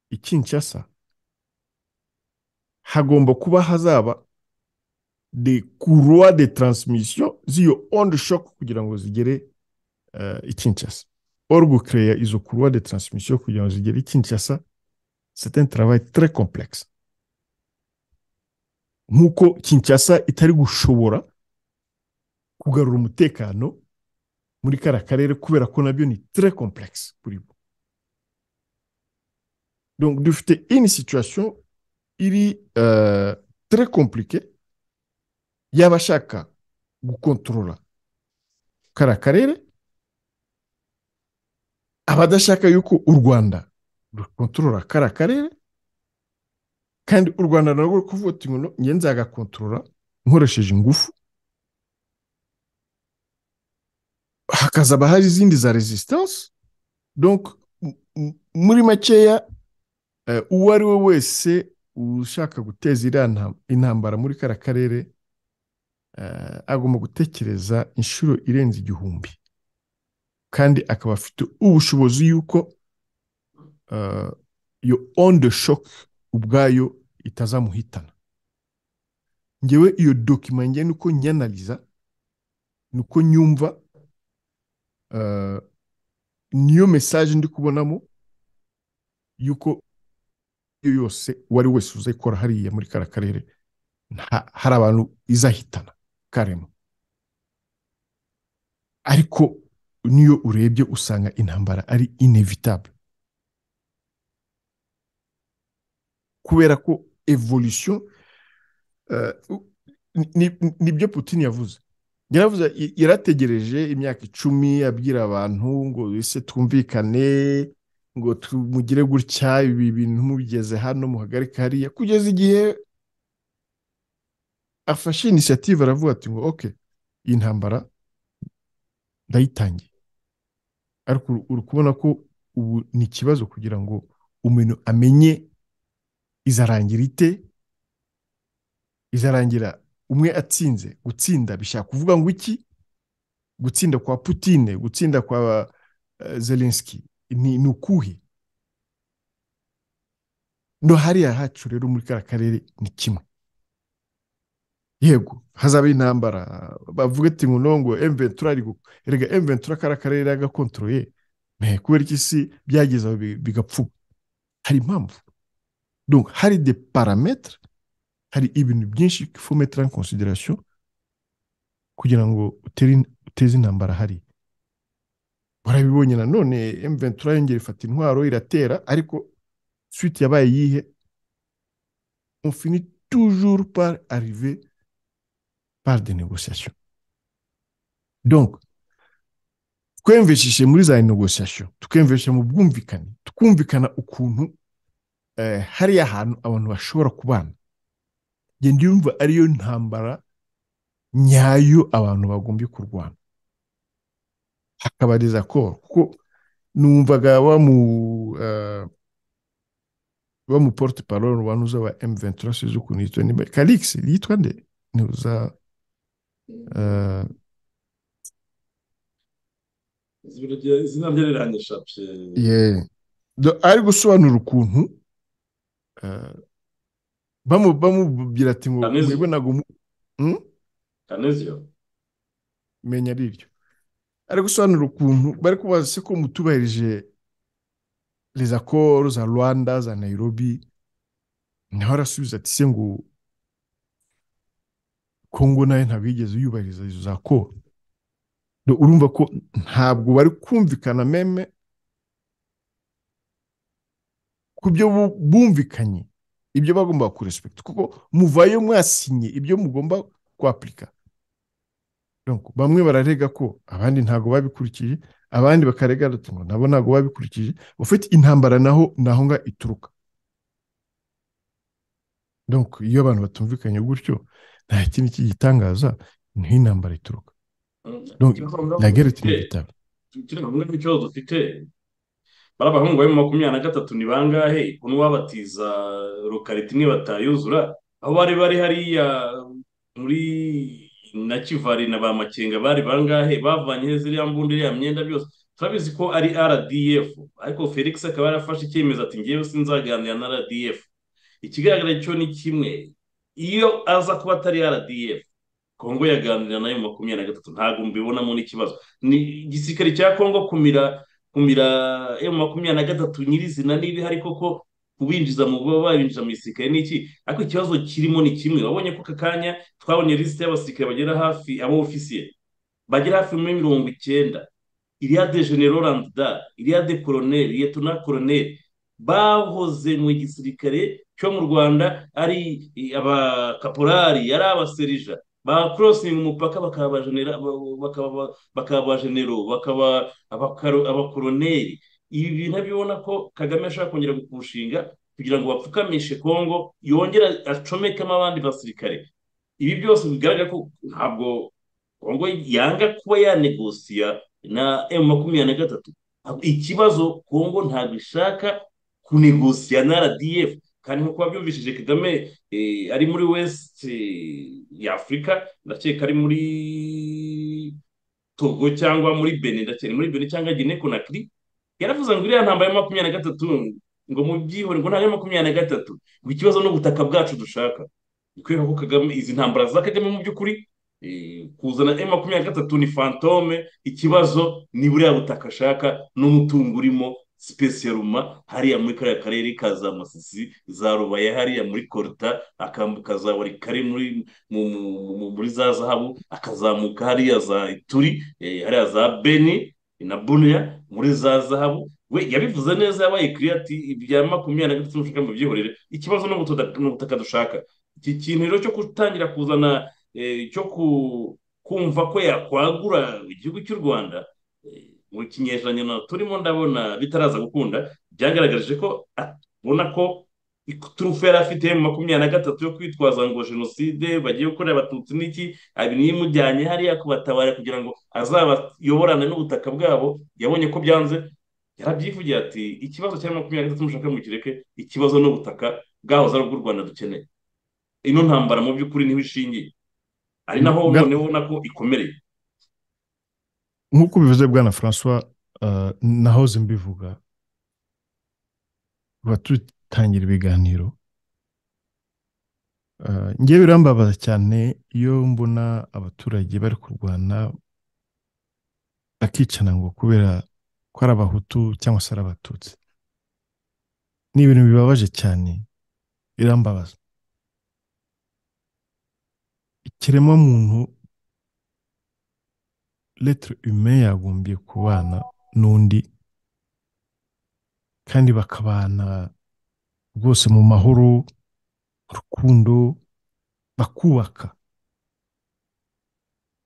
S2: i Kinshasa hagomba kuba hazaba de courroies de transmission z'iyo onde shock kugira ngo zigere eh, i Kinshasa or gucreya izo courroies de transmission kugira ngo zigere i Kinshasa c'est un travail très complexe nk'uko Kinshasa itari gushobora kugarura umutekano muri kara karere kubera ko nabyo ni très complexe kuri bo donc dufite une situation iri euh, très compliquée y'abashaka gukontorora kara karere abadashaka yuko u rwanda rukontorora kara karere kandi u rwanda narwo ruri kuvuga uti ngo no, njye nzagakontorora nkoresheje ingufu hakazaba hari izindi za resistance donc m- m- muri makeya eh, uwo ari we wese ushaka guteza iriya nta- intambara muri kara karere eh, agomba gutekereza inshuro irenze igihumbi kandi akaba afite ubushobozi yuko eh, iyo onde shock ubwayo itazamuhitana ngewe iyo dokima njye nuko nyanaliza nuko nyumva eh, niyo message ndi kubonamo yuko iyo yose uwo ari wese uzayikora hariya muri kara karere nta- hari abantu izahitana karema ariko n'iyo urebye usanga intambara ari inevitable kubera ko evolution uh, nibyo Putin yavuze yaravuze yarategereje imyaka icumi abwira abantu ngo ese twumvikane ngo mugire gutya ibi bintu mugeze hano muhagarike hariya kugeza igihe afashe inisiyative aravuga ati ngo oke iyi ntambara ndayitangiye ariko uri kubona ko ubu ni ikibazo kugira ngo umuntu amenye izarangira ite izarangira umwe atsinze gutsinda bishaka kuvuga ngo iki gutsinda kwa putine gutsinda kwa zelenski ni ukuhe no hariya hacu rero muri kariya karere ni kimwe yego hazaba intambara bavuga ati ngo nongo emventura ari rega emventura kariya karere yagakontroye kubera iki si byageze aho bigapfuba hari impamvu hari de parametere hari ibintu byinshi mettre en consideration kugira ngo uteze intambara hari barabibonye nanone M23 yongera ifata intwaro iratera ariko suite yabaye yihe on finit toujours par arriver par des négociations donc twemveshishe muri za négociations tukemvesha mu bwumvikane tukumvikana ukuntu eh, hariya hantu abantu bashobora kubana genda yumva ariyo ntambara nyayo abantu bagombye kurwana hakabariza koro kuko numvaga wa mu wa mu porte parole wa nuza wa m ventura sizo ukuntu yitwa niba calix yitwa nde ni uza
S1: izina rye riranyisha
S2: ari gusobanura ukuntu bamubwira ati ngo mwibonaga
S1: kanezio
S2: menya ari iryo ari gusobanura ukuntu bari kubaza se ko mutubahirije reza koro za rwanda za nayirobi naho arasubiza ati se ngo kongo nayo ntabwo yigeze yubahiriza izo za koro urumva ko ntabwo bari kumvikana meme ku byo bumvikanye ibyo bagomba kurespekita kuko muvayo mwasinye ibyo mugomba kwapurika bamwe bararega ko abandi ntabwo babikurikije abandi bakarega ngo nabo ntabwo babikurikije ufite intambara naho naho nga ituruka iyo abantu batumvikanye gutyo nta kindi cy'igitangaza niho intambara ituruka nageretse
S1: ibitaro ikibazo dufite bari abahungu bari mu makumyabiri na gatatu ni bangahe ukuntu babatiza lokariti imwe batayuzura aho bari bari hariya muri na kivari na ba makenga bari bangahe bavanye ziriya mbunda iriya myenda byose turabizi ko ari rdf ariko felix akaba yarafashe icyemezo ati ngewe sinzaganira na rdf ikigaragara cyo ni kimwe iyo aza kuba atari rdf kongo yaganira nayo makumyabiri na gatatu ntabwo mbibonamo n'ikibazo ni igisirikare cya kongo kumira kumira emu makumyabiri na gatatu nyirizina niba hari koko kubinjiza mu baba babinjiza mu gisirikare ni iki ariko ikibazo kirimo ni kimwe wabonye ko aka kanya twabonye lisite y'abasirikare bagera hafi abo ofisiye bagera hafi muri mirongo icyenda iriya de general and da iriya de colonel liyetona colonel bahoze mu gisirikare cyo mu rwanda ari abakaporari yari abaserija ba kurosingi umupaka bakaba ba genero bakaba abakoroneri ibi bintu abibona ko kagame ashobora kongera gukushinga kugira ngo bapfukamishe kongo yongera acomekemo abandi basirikare ibi byose bigaragara ko ntabwo kongo yanga kuba yanegosiya na emu makumyabiri na gatatu ikibazo kongo ntabwo ishaka kunegosiya na rdf kandi nk'uko babyumvishije kagame ari muri west y'afurika ndakeka ari muri togo cyangwa muri bene ndakeka muri bene cyangwa gine konakiri yaravuze ngo iriya ntambaro ya makumyabiri na gatatu ngo mu byihore ngo ntabwo makumyabiri na gatatu ngo ikibazo n'ubutaka bwacu dushaka ni kubera ko kagame izi ntambara za kagame mu by'ukuri kuzana m makumyabiri na gatatu ni fantome ikibazo ni buriya butaka ashaka n'umutungo urimo sipesi ya ruma hariya muri kariya karere ka za masisi za rubaye hariya muri koruta akazabari kari muri mu- mu- mu- muri za zahabu akazamuka hariya za ituri eh, hariya za beni na bunya muri za zahabu we yabivuze neza yabaye kiriya ati ibya makumyabiri na gatatu mushaka mu byihorere ikibazo ni ubutuda- ni ubutaka dushaka iki kintu rero cyo gutangira kuzana eh, cyo ku- kumva ko yakwagura igihugu cy'u rwanda eh, mu kinyejana na turimo ndabona bitaraza gukunda byagaragarije ko abona ko iturufu yari afite mu makumyabiri na gatatu yo kwitwaza ngo jenoside bagiye gukorera abatutsi n'iki abiri yimujyanye hariya kubatabara kugira ngo azabayoborane n'ubutaka bwabo yabonye ko byanze yarabyivugira ati ikibazo cya makumyabiri na gatatu mushaka mukireke ikibazo n'ubutaka bwahoze ari ubw'u rwanda dukeneye ino ntambara mu by'ukuri niho ishingiye ari naho
S2: Ga-
S1: noneho ubona ko ikomereye
S2: nk'uko ubivuze bwana francois eh, nahoze mbivuga tuba dutangira ibiganiro Eh, njye birambabaza cyane iyo mbona abaturage bari kurwana bakicana ngo kubera ko ari abahutu cyangwa se ari abatutsi ni ibintu bibabaje cyane birambabaza ikiremwamuntu lettre humain yagombye kubana n'undi kandi bakabana rwose mu mahoro mu rukundo bakubaka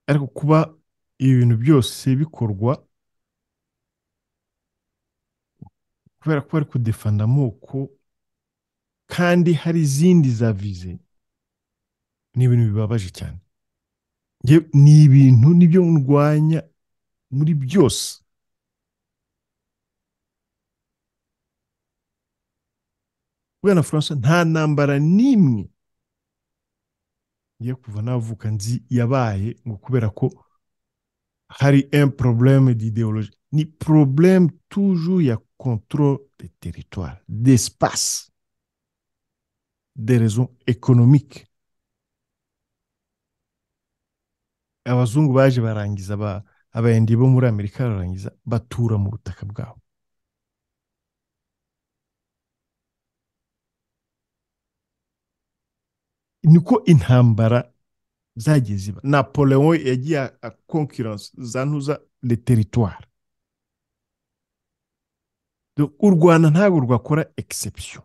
S2: ariko kuba ibi bintu byose bikorwa kubera ko bari kudefanda amoko kandi hari izindi za vize ni ibintu bibabaje cyane Njye- ni ibintu nibyo ndwanya muri byose bwana francois nta ntambara n'imwe ngiye kuva navuka nzi yabaye ngo kubera ko hari un problème d'idéologie ni problème toujours ya contrôle de territoire d'espace des raisons économiques abazungu baje barangiza aba- abayindi bo muri amerika bararangiza batura mu butaka bwabo niko intambara zagiye ziba napoleon yagiye a- a concurrence zantuza le territoire Donc, u rwanda ntabwo rwakora exception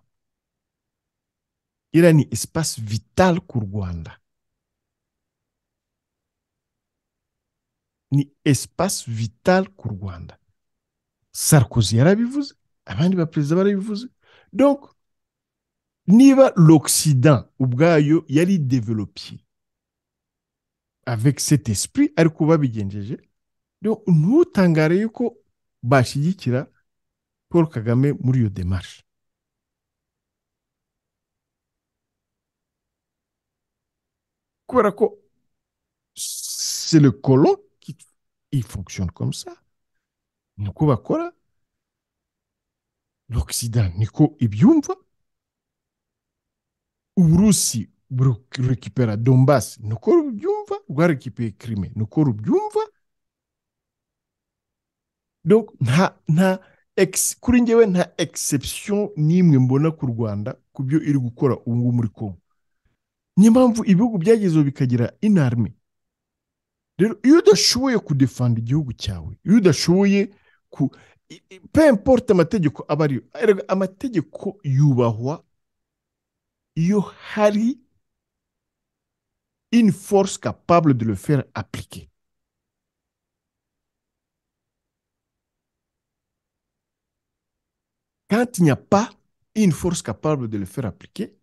S2: iriya ni espace vital ku rwanda ni espace vital ku rwanda sarkozy yarabivuze abandi baperezida barabivuze donc niba l'occident ubwayo yari developiye avec cet esprit ariko babigenjeje donc ntutangare yuko bashyigikira paul kagame muri iyo demarche kubera ko c'est le colon qui il fonctionne comme ça niko bakora l'occident niko ibyumva uburusi burekipera donbas niko rubyumva rwarekipeye krime niko rubyumva donc nta nta ex, kuri njyewe nta exception n'imwe mbona ku rwanda ku byo iri gukora ubu ngubu muri kongo niyo mpamvu ibihugu byagezeho bikagira inarme rero iyo udashoboye kudefanda igihugu cyawe iyo udashoboye ku i- i- peu importe amategeko aba ariyo erega amategeko yubahwa iyo hari une force capable de le faire appliquer quand il n'y a pas une force capable de le faire appliquer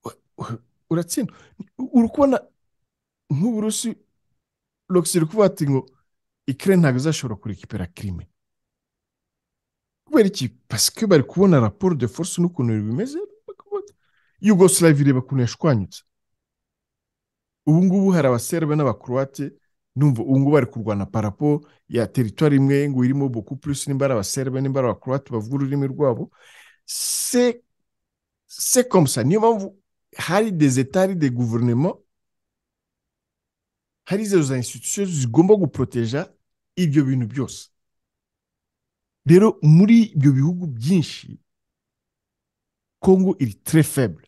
S2: u- u- uratsindwa uri kubona nk'uburusi logisi iri kuvuga ati ngo ikire ntabwo izashobora kurekipera kirime kubera iki pasike bari kubona raporo de force n'ukuntu bimeze bakavuga bati, yugoslavia ireba ukuntu yashwanyutse ubu ngubu hari abaserbe n'abakurowate ndumva ubu ngubu bari kurwana parapo ya teritwari imwe ngo irimo boku plus nimba ari abaserbe nimba ari abakurowate bavuga ururimi rwabo se se komusa niyo mpamvu hari des etari de guverinoma hari izo za institution zigomba guporoteja ibyo bintu byose rero muri ibyo bihugu byinshi kongo iri tre faible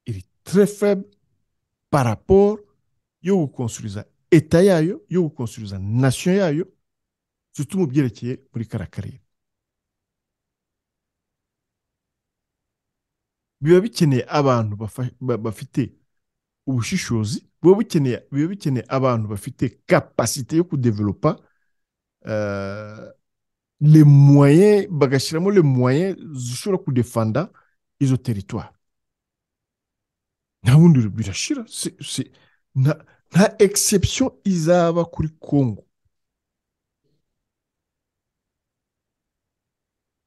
S2: iri tre faible par rapport yo gukonsuriza eta yayo yo gukonsuriza nation yayo surtout mu byerekeye muri kariya karere biba bikeneye abantu bafa- ba- bafite ubushishozi biba bikeneye biba bikeneye abantu bafite kapasite yo kudevelopa eh, les moyens bagashyiramo les moyens zishobora kudefanda izo teritwari nta bundi birashira se- se- nta nta exception izaba kuri kongo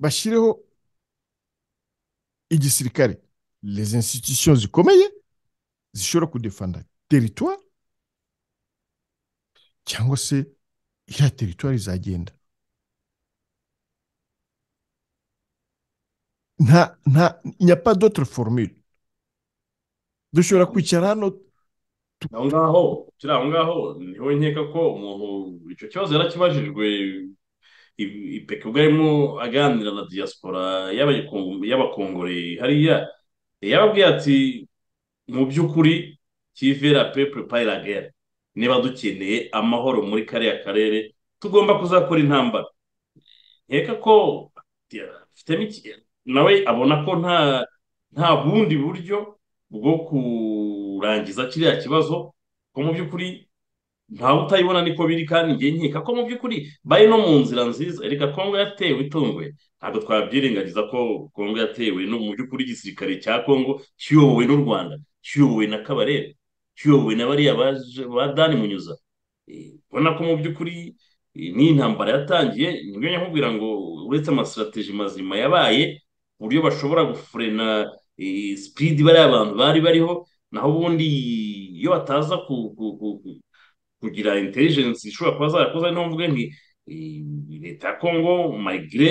S2: bashyireho igisirikare les institutions zikomeye zishobora kudefanda teritwari cyangwa se iriya teritwari izagenda nta nta il n'y a pas d'autre formule dushobora kwicara hano
S1: aho ngaho kiri aho ngaho niho nkeka ko umuntu icyo kibazo yarakibajijwe ipeka ubwo arimo aganira na diaspora y'abayikongo- y'abakongore hariya yababwiye ati mu by'ukuri kivera pepe payiragera niba dukeneye amahoro muri kariya karere tugomba kuzakora intambara nkeka ko afitemo iki- nawe abona ko nta nta bundi buryo bwo kurangiza kiriya kibazo ko mu by'ukuri ntawe utayibona niko biri kandi ngiye nkeka ko mu by'ukuri bari no mu nzira nziza reka kongo yatewe itunguye ntabwo twabyirengagiza ko kongo yatewe no mu by'ukuri igisirikare cya kongo kiyobowe n'u rwanda kiyobowe na kabarebe kiyobowe na bariya baje- ba dani munyuza Eh, ubona ko mu by'ukuri eh, n'iyi ntambara yatangiye nibyo nyakubwira ngo uretse amasitrategi mazima yabaye uburyo bashobora gufurena eh, sipidi bariya bantu bari bariho naho ubundi iyo bataza ku- ku- ku- ku- kugira intelligence ishobora kuba zarakoze niho mvuge nti eh, leta ya Congo malgré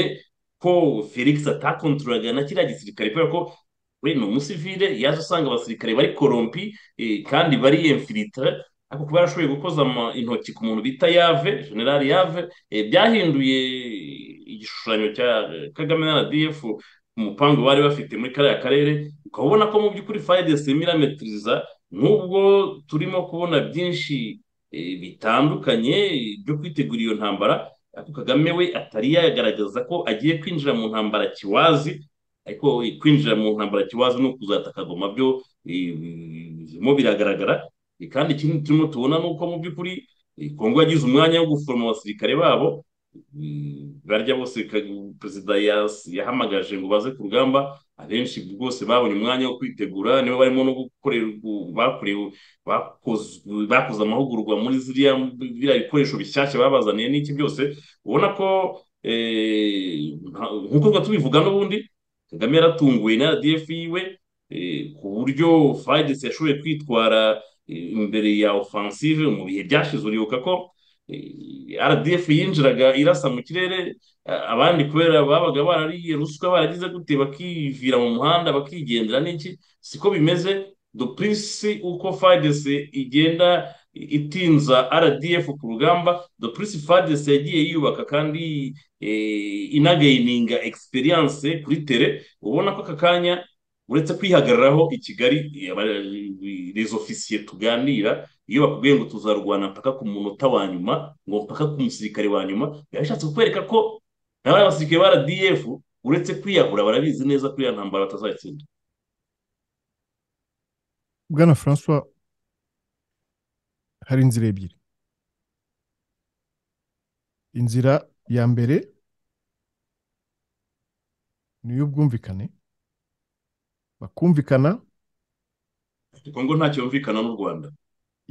S1: ko Felix atakontorolaga na kiriya gisirikare kubera ko we ni umusivile yaje asanga abasirikare bari korompi eh, kandi bari infiltre ariko kuba yarashoboye gukoza ama- intoki ku muntu bita Yave General Yave eh, byahinduye igishushanyo cya Kagame na RDF umupangu bari bafite muri kariya karere ukaba ubona ko mu by'ukuri fayide simira metiriza nk'ubwo turimo kubona byinshi eh, bitandukanye byo kwitegura iyo ntambara ariko kagame we atari yagaragaza ko agiye kwinjira mu ntambara kiwazi ariko eh, kwinjira mu ntambara kiwazi no kuzataka goma byo eh, birimo biragaragara Eh, kandi ikindi turimo tubona ni uko mu by'ukuri eh, kongo yagize umwanya wo guforoma abasirikare babo Mm, barya bose ka- perezida yas- yahamagaje ngo baze ku rugamba abenshi rwose babonye umwanya wo kwitegura nibo barimo no gukorera ubu- bakorewe bakozwe- bakoze amahugurwa muri ziriya biriya bikoresho bishyashya babazaniye n'iki byose ubona ko eh, nka- nk'uko tuba tubivuga n'ubundi kagame yaratunguwe na rdf yiwe eh, ku buryo fayidesi yashoboye kwitwara eh, imbere ya ofansive mu bihe byashize uribuka ko Eh, RDF yinjiraga irasa mu kirere eh, abandi kubera babaga barariye ruswa baragize gute bakivira mu muhanda bakigendera n'iki siko bimeze do prince uko FARDC igenda itinza RDF ku rugamba do prince FARDC yagiye yiyubaka kandi eh, inagayininga experience kuri tere ubona ko aka kanya uretse kwihagararaho i Kigali eh, aba- les officiers tuganira iyo bakubwiye ngo tuzarwana mpaka ku munota wa nyuma ngo mpaka ku musirikare wa nyuma biba bishatse kukwereka ko nawe abasirikare ba RDF uretse kwiyahura barabizi neza ko iyo ntambara batazayitsinda
S2: bwana francois hari inzira ebyiri inzira ya mbere ni iy'ubwumvikane bakumvikana
S1: kongo nta cyumvikana n'u rwanda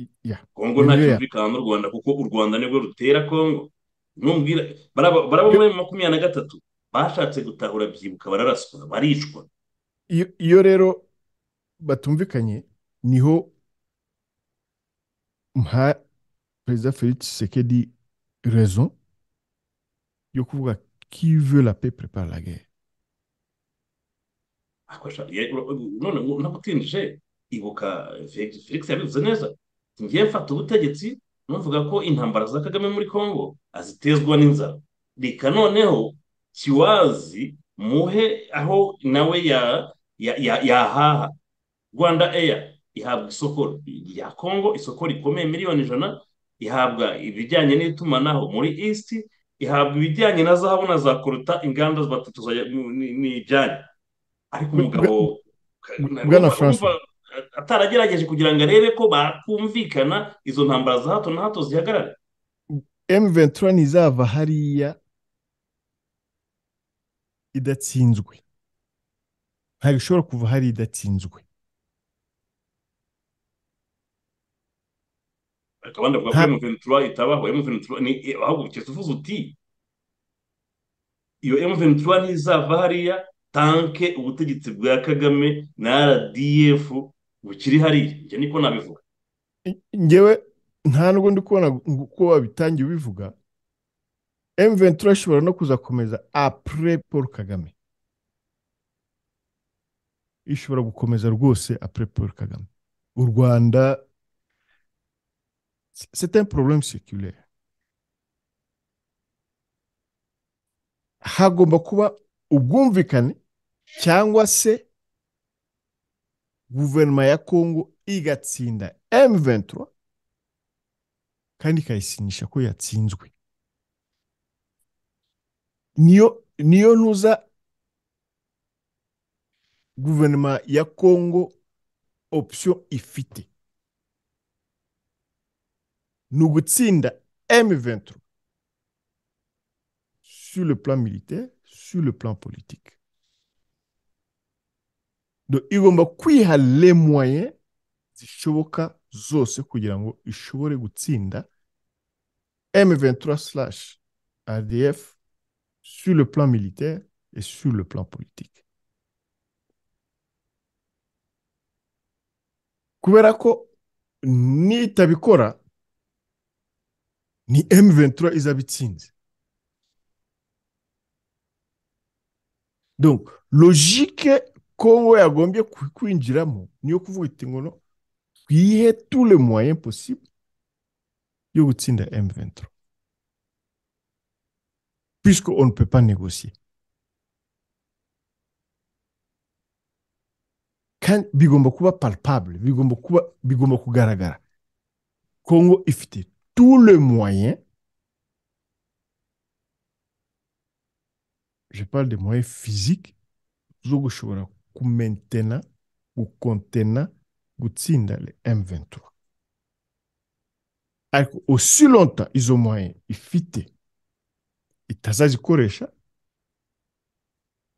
S2: i- ya
S1: kongo nta
S2: Nigeria.
S1: cyumvikana n'u rwanda kuko u rwanda nibwo rutera kongo numbwira baraba baraba muri makumyabiri na gatatu bashatse gutahura byibuka bararaswa baricwa
S2: iyo iyo rero batumvikanye niho mha perezida felix tshisekedi raison yo kuvuga qui veut la paix prépare la guerre
S1: Ako sha- ye- ro- none ngo nakutindije ibuka Felix Felix yabivuze neza ngiye mfata ubutegetsi muvuga ko intambara za kagame muri congo azitezwa n'inzara reka noneho kiwazi muhe aho nawe yahaha rwanda eya ihabwa isoko rya congo isoko rikomeye miliyoni ijana ihabwa ibijyanye n'itumanaho muri east ihabwa ibijyanye na zahabu na za koruta inganda batatu nijyanye ariko umugabo
S2: bwana francois
S1: ataragerageje kugira ngo arebe ko bakumvikana izo ntambara za hato na hato zihagarare
S2: M23 ntizava hariya idatsinzwe ntabwo ishobora kuva hari idatsinzwe
S1: ariko abandi bavuga ko M23 itabaho M23 ni ahubwo ukese uvuze uti iyo M23 ntizava hariya tanke ubutegetsi bwa kagame na RDF bukiri hariya njye niko nabivuga
S2: ngewe nta nubwo ndi kubona uko wabitangiye ubivuga M23 ishobora no kuzakomeza apure paul kagame ishobora gukomeza rwose apure paul kagame u rwanda c'est un problème séculaire hagomba kuba ubwumvikane cyangwa se guverinoma ya kongo igatsinda M23 kandi ikayisinyisha ko yatsinzwe niyo niyo ntuza guverinoma ya kongo option ifite ni ugutsinda M23 sur le plan militaire sur le plan politique igomba kwiha le moyen zishoboka zose kugira ngo ishobore gutsinda M23 RDF sur le plan militaire et sur le plan politique kubera ko nitabikora ni M23 izaba itsinze donc logique kongo yagombye kwinjiramo niyo kuvuga iti ngo no twihe tule moyen possible yo gutsinda M23 puisque on ne peut pas négocier kandi bigomba kuba palpable bigomba kuba bigomba kugaragara kongo ifite tout le moyen je parle de moyens physiques zo gushobora kumentena gukontena gutsinda le M23 ariko aussi longtemps izo moyens ifite itazazikoresha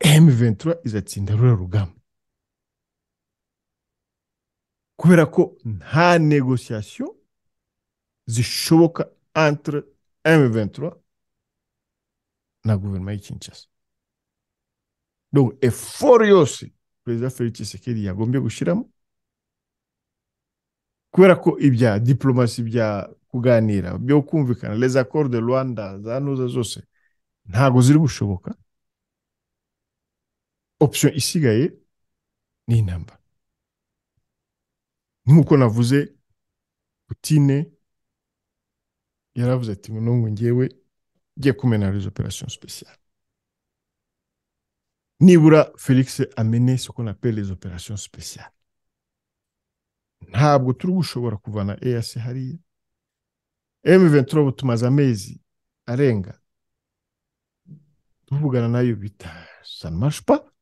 S2: M23 izatsinda ruriya rugamba kubera ko nta negociation zishoboka entre M23 na guverinoma y'i Kinshasa donc effort yose perezida felix tshisekedi yagombye gushyiramo kubera ko ibya diplomasi bya kuganira byo kumvikana les accords de rwanda za nuza zose ntago ziri gushoboka option isigaye ni intambara nk'uko navuze putine yaravuze ati ngo ngewe ngiye kumena les opérations spéciales nibura felix amene ce qu'on appelle les opérations spéciales ntabwo turi gushobora kuvana eas hariya m23 ubu tumaze amezi arenga tuvugana nayo bita sanmashupa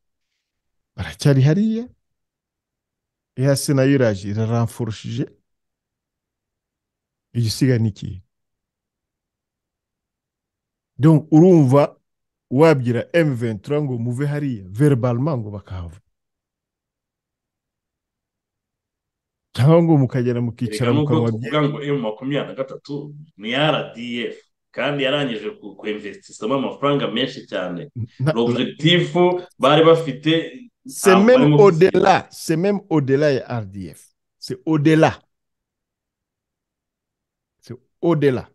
S2: baracyari hariya eas nayo iraje iraramfurushije igisiga ni ikihe donc urumva wabwira M23 ngo muve hariya verbalement ngo bakahava cyangwa ngo mukagera mukicara mukanwa
S1: kuvuga ngo M makumyabiri na gatatu ni RDF kandi yarangije kwinvestisamo amafaranga menshi cyane l'objectif bari bafite
S2: c'est même au-delà c'est même au-delà ya RDF c'est au-delà c'est au-delà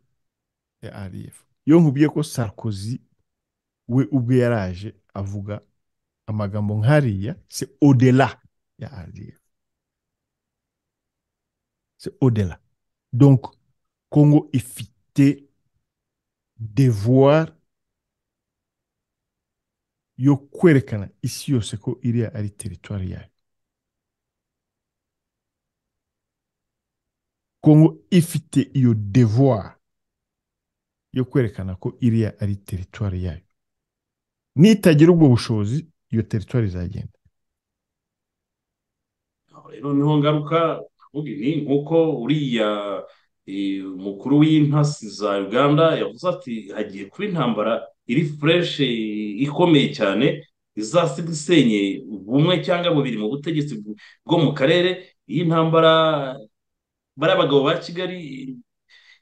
S2: ya RDF iyo nkubwiye ko Sarkozy we ubwe yaraje avuga amagambo nk'ariya se odela ya RDF se odela donc Congo ifite devoir yo kwerekana isi yose ko iriya ari teritwari yayo kongo ifite iyo devoir yo kwerekana ko iriya ari teritwari yayo nitagira ubwo bushobozi iyo teritwari izagenda
S1: rero niho ngaruka ubu ni nk'uko uriya umukuru w'intasi za uganda yavuze ati hagiye kuba intambara iri fureshe ikomeye cyane izasiga isenyeye bumwe cyangwa bubiri mu butegetsi bwo mu karere iyi ntambara bariya bagabo ba kigali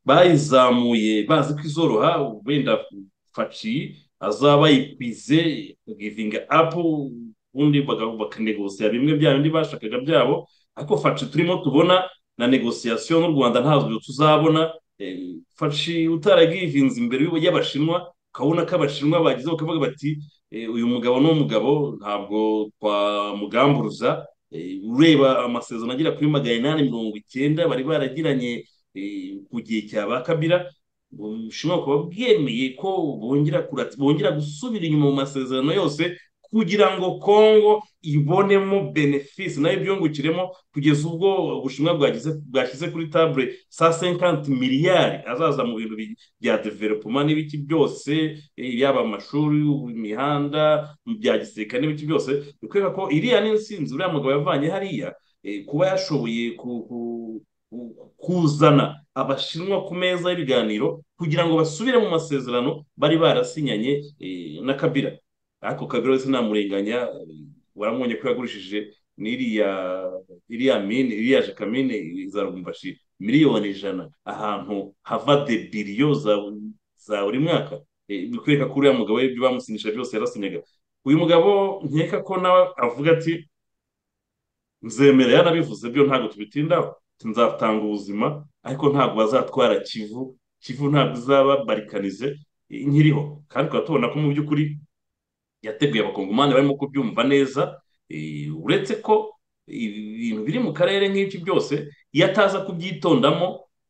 S1: bayizamuye bazi ko izoroha wenda faci azaba yikwize givinga apu ubundi bakanegosiya bimwe bya bindi bashakaga byabo ariko faci turimo tubona na negosiyasiyo n'u rwanda ntazwi tuzabona faci utaragivinze imbere y'abashinwa ukabona ko abashinwa bagezeho bakavuga bati uyu mugabo ni umugabo ntabwo twamugamburuza ureba amasezerano agera kuri magana inani mirongo icyenda bari baragiranye ku gihe cya ba kabira ubushinwa bukaba bwemeye ko bongera gusubira inyuma mu masezerano yose kugira ngo kongo ibonemo benefisi nayo ibyungukiremo kugeza ubwo ubushinwa bwashyize kuri tabure sa senkanti miliyari azaza mu bintu bya developoma n'ibiki byose yaba amashuri imihanda bya gisirikare n'ibiki byose bikwereka ko iriya n'insinzi uriya mugabo yavanye hariya kuba yashoboye kuzana abashinwa ku meza y'ibiganiro kugira ngo basubire mu masezerano bari barasinyanye na kabira ariko kabiro sinamurenganya waramubonye ko yagurishije n'iriya iriya mine iriya jekamine zarumbashi miliyoni ijana ahantu hava de biriyo za buri mwaka bikwereka ko uriya mugabo ibyo bamusinyisha byose yarasinyaga uyu mugabo nkeka ko nawe avuga ati nzemera yanabivuze byo ntabwo tubitindaho nzatanga ubuzima ariko ntabwo bazatwara kivu kivu ntabwo izaba barikanize nkiriho kandi tukaba tubona ko mu by'ukuri yateguye abakongomani barimo kubyumva neza uretse ko ibintu biri mu karere nk'ibyo byose iyo ataza kubyitondamo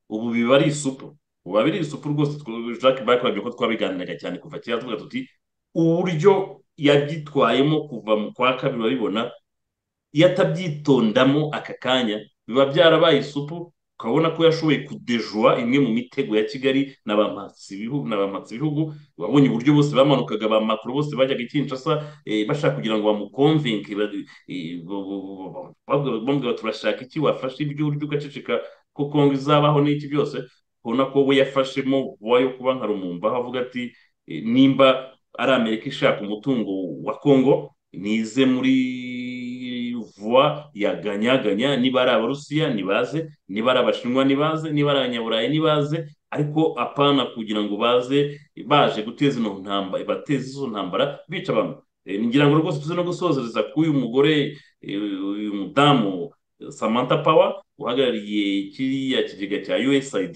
S1: ubu biba ari isupu ubu biri isupu rwose jacques bakwabye ko twabiganiraga cyane kuva kera tuvuga tuti uburyo yabyitwayemo kuva mu kwa kabiri urabibona iyo atabyitondamo aka kanya biba byarabaye isupu ukabona ko yashoboye kudejura imwe mu mitego ya kigali na ba ibihugu babonye uburyo bose bamanukaga ba makuru bose bajyaga ikinshasa bashaka kugira ngo bamukomvenke bamubwira turashaka iki wafashe ibyo uryo ugaceceka ko kongo izabaho n'iki byose ubona ko we yafashemo vuba yo kuba nka rumumba aho avuga ati nimba ari amerika ishaka umutungo wa kongo nize muri vuba yaganyaganya niba ari abarusiya ntibaze niba ari abashinwa ntibaze niba ari abanyaburayi ntibaze ariko apana kugira ngo baze baje guteza ino ntambara bateze izo ntambara bica abantu ngira ngo rwose tuze no gusozereza ko uyu mugore uyu mudamu samantha pawa uhagarariye kiriya kigega cya usaid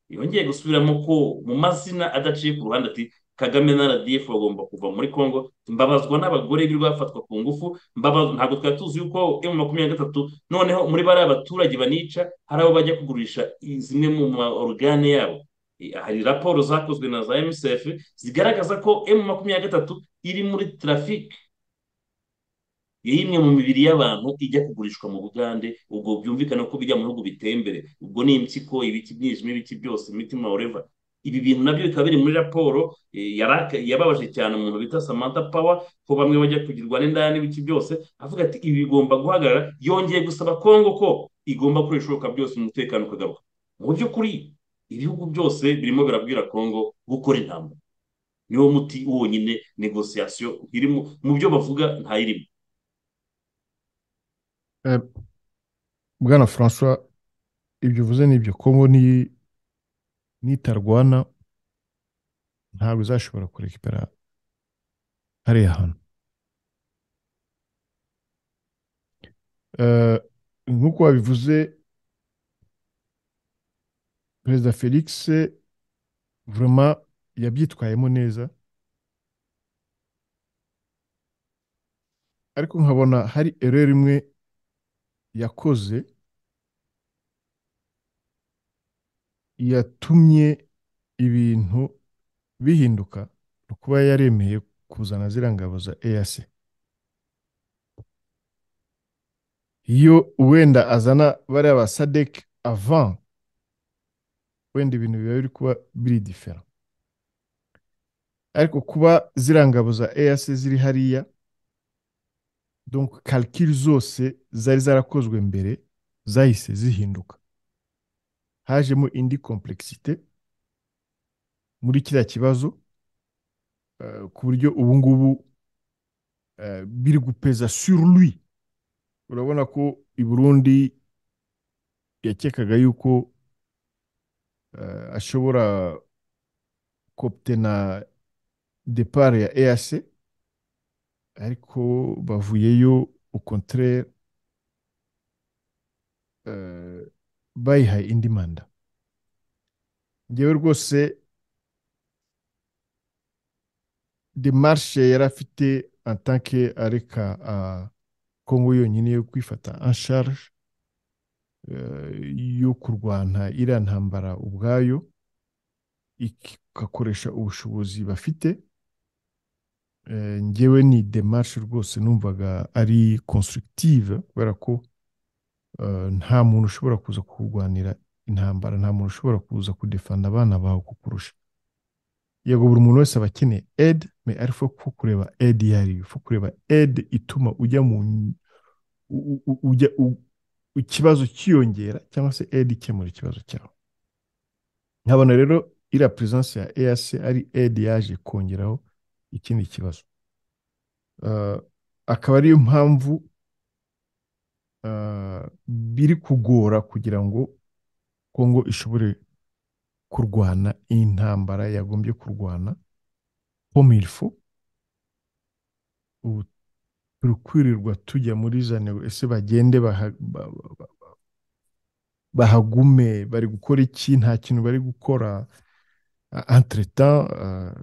S1: yongeye gusubiramo ko mu mazina adaciye ku ruhande ati kagame na rdf bagomba kuva muri congo mbabazwa n'abagore biri bafatwa ku ngufu ntabwo twari tuzi yuko emu makumyabiri na gatatu noneho muri bariya baturage banica hari abo bajya kugurisha zimwe mu maorugane yabo hari raporo zakozwe na za msf zigaragaza ko emu makumyabiri na gatatu iri muri tarafike imwe mu mibiri y'abantu ijya kugurishwa mu bugande ubwo byumvikana ko bijya mu bihugu biteye imbere ubwo ni impyiko ibiti byijima ibiti byose imitima oreva ibi bintu nabyo bikaba biri muri raporo yababaje cyane umuntu bita samantha pawa ko bamwe bajya kugirwa n'indaya n'ibiki byose avuga ati ibi bigomba guhagarara yongeye gusaba kongo ko igomba gukora ibishoboka byose umutekano ukagaruka mu by'ukuri ibihugu byose birimo birabwira kongo gukora intambara niwo muti wonyine negosiyasiyo irimo mu byo bavuga ntayirimo
S2: bwana francois ibyo uvuze ni ibyo kongo ni nitarwana ntabwo izashobora kurekipera hariya hantu nk'uko wabivuze perezida felix vurema yabyitwayemo neza ariko nkabona hari ereri imwe yakoze yatumye ibintu bihinduka ni ukuba yaremeye kuzana ziriya ngabo za eyase iyo wenda azana bariya ba sadeki avan wenda ibintu biba biri kuba biri difera ariko kuba ziriya ngabo za eyase ziri hariya donc calcul zose zari zarakozwe mbere zahise zihinduka hajemo indi complexité muri kiriya kibazo uh, ku buryo ubu ngubu uh, biri gupeza sur lui urabona ko i burundi yakekaga yuko uh, ashobora kopte na depart ya eac ariko bavuyeyo au contraire bayihaye indi manda ngewe rwose demarshe yari afite atanke areka kongo yonyine yo kwifata ansharge yo kurwana iriya ntambara ubwayo igakoresha ubushobozi bafite ngewe ni demarche rwose numvaga ari constructive kubera ko nta muntu ushobora kuza kurwanira intambara nta muntu ushobora kuza kudefanda abana bawe kukurusha yego buri muntu wese aba akeneye edi me ariko ko kureba edi iyo ariyo fo kureba edi ituma ujya mu ujya ikibazo cyiyongera cyangwa se edi ikemura ikibazo cyawe nkabona rero iriya perezidansi ya eyase ari edi yaje kongeraho ikindi kibazo akaba ariyo mpamvu biri kugora kugira ngo kongo ishobore kurwana intambara yagombye kurwana pomirifu ubu turi kwirirwa tujya muri za nego ese bagende bahagume bari gukora iki nta kintu bari gukora entretan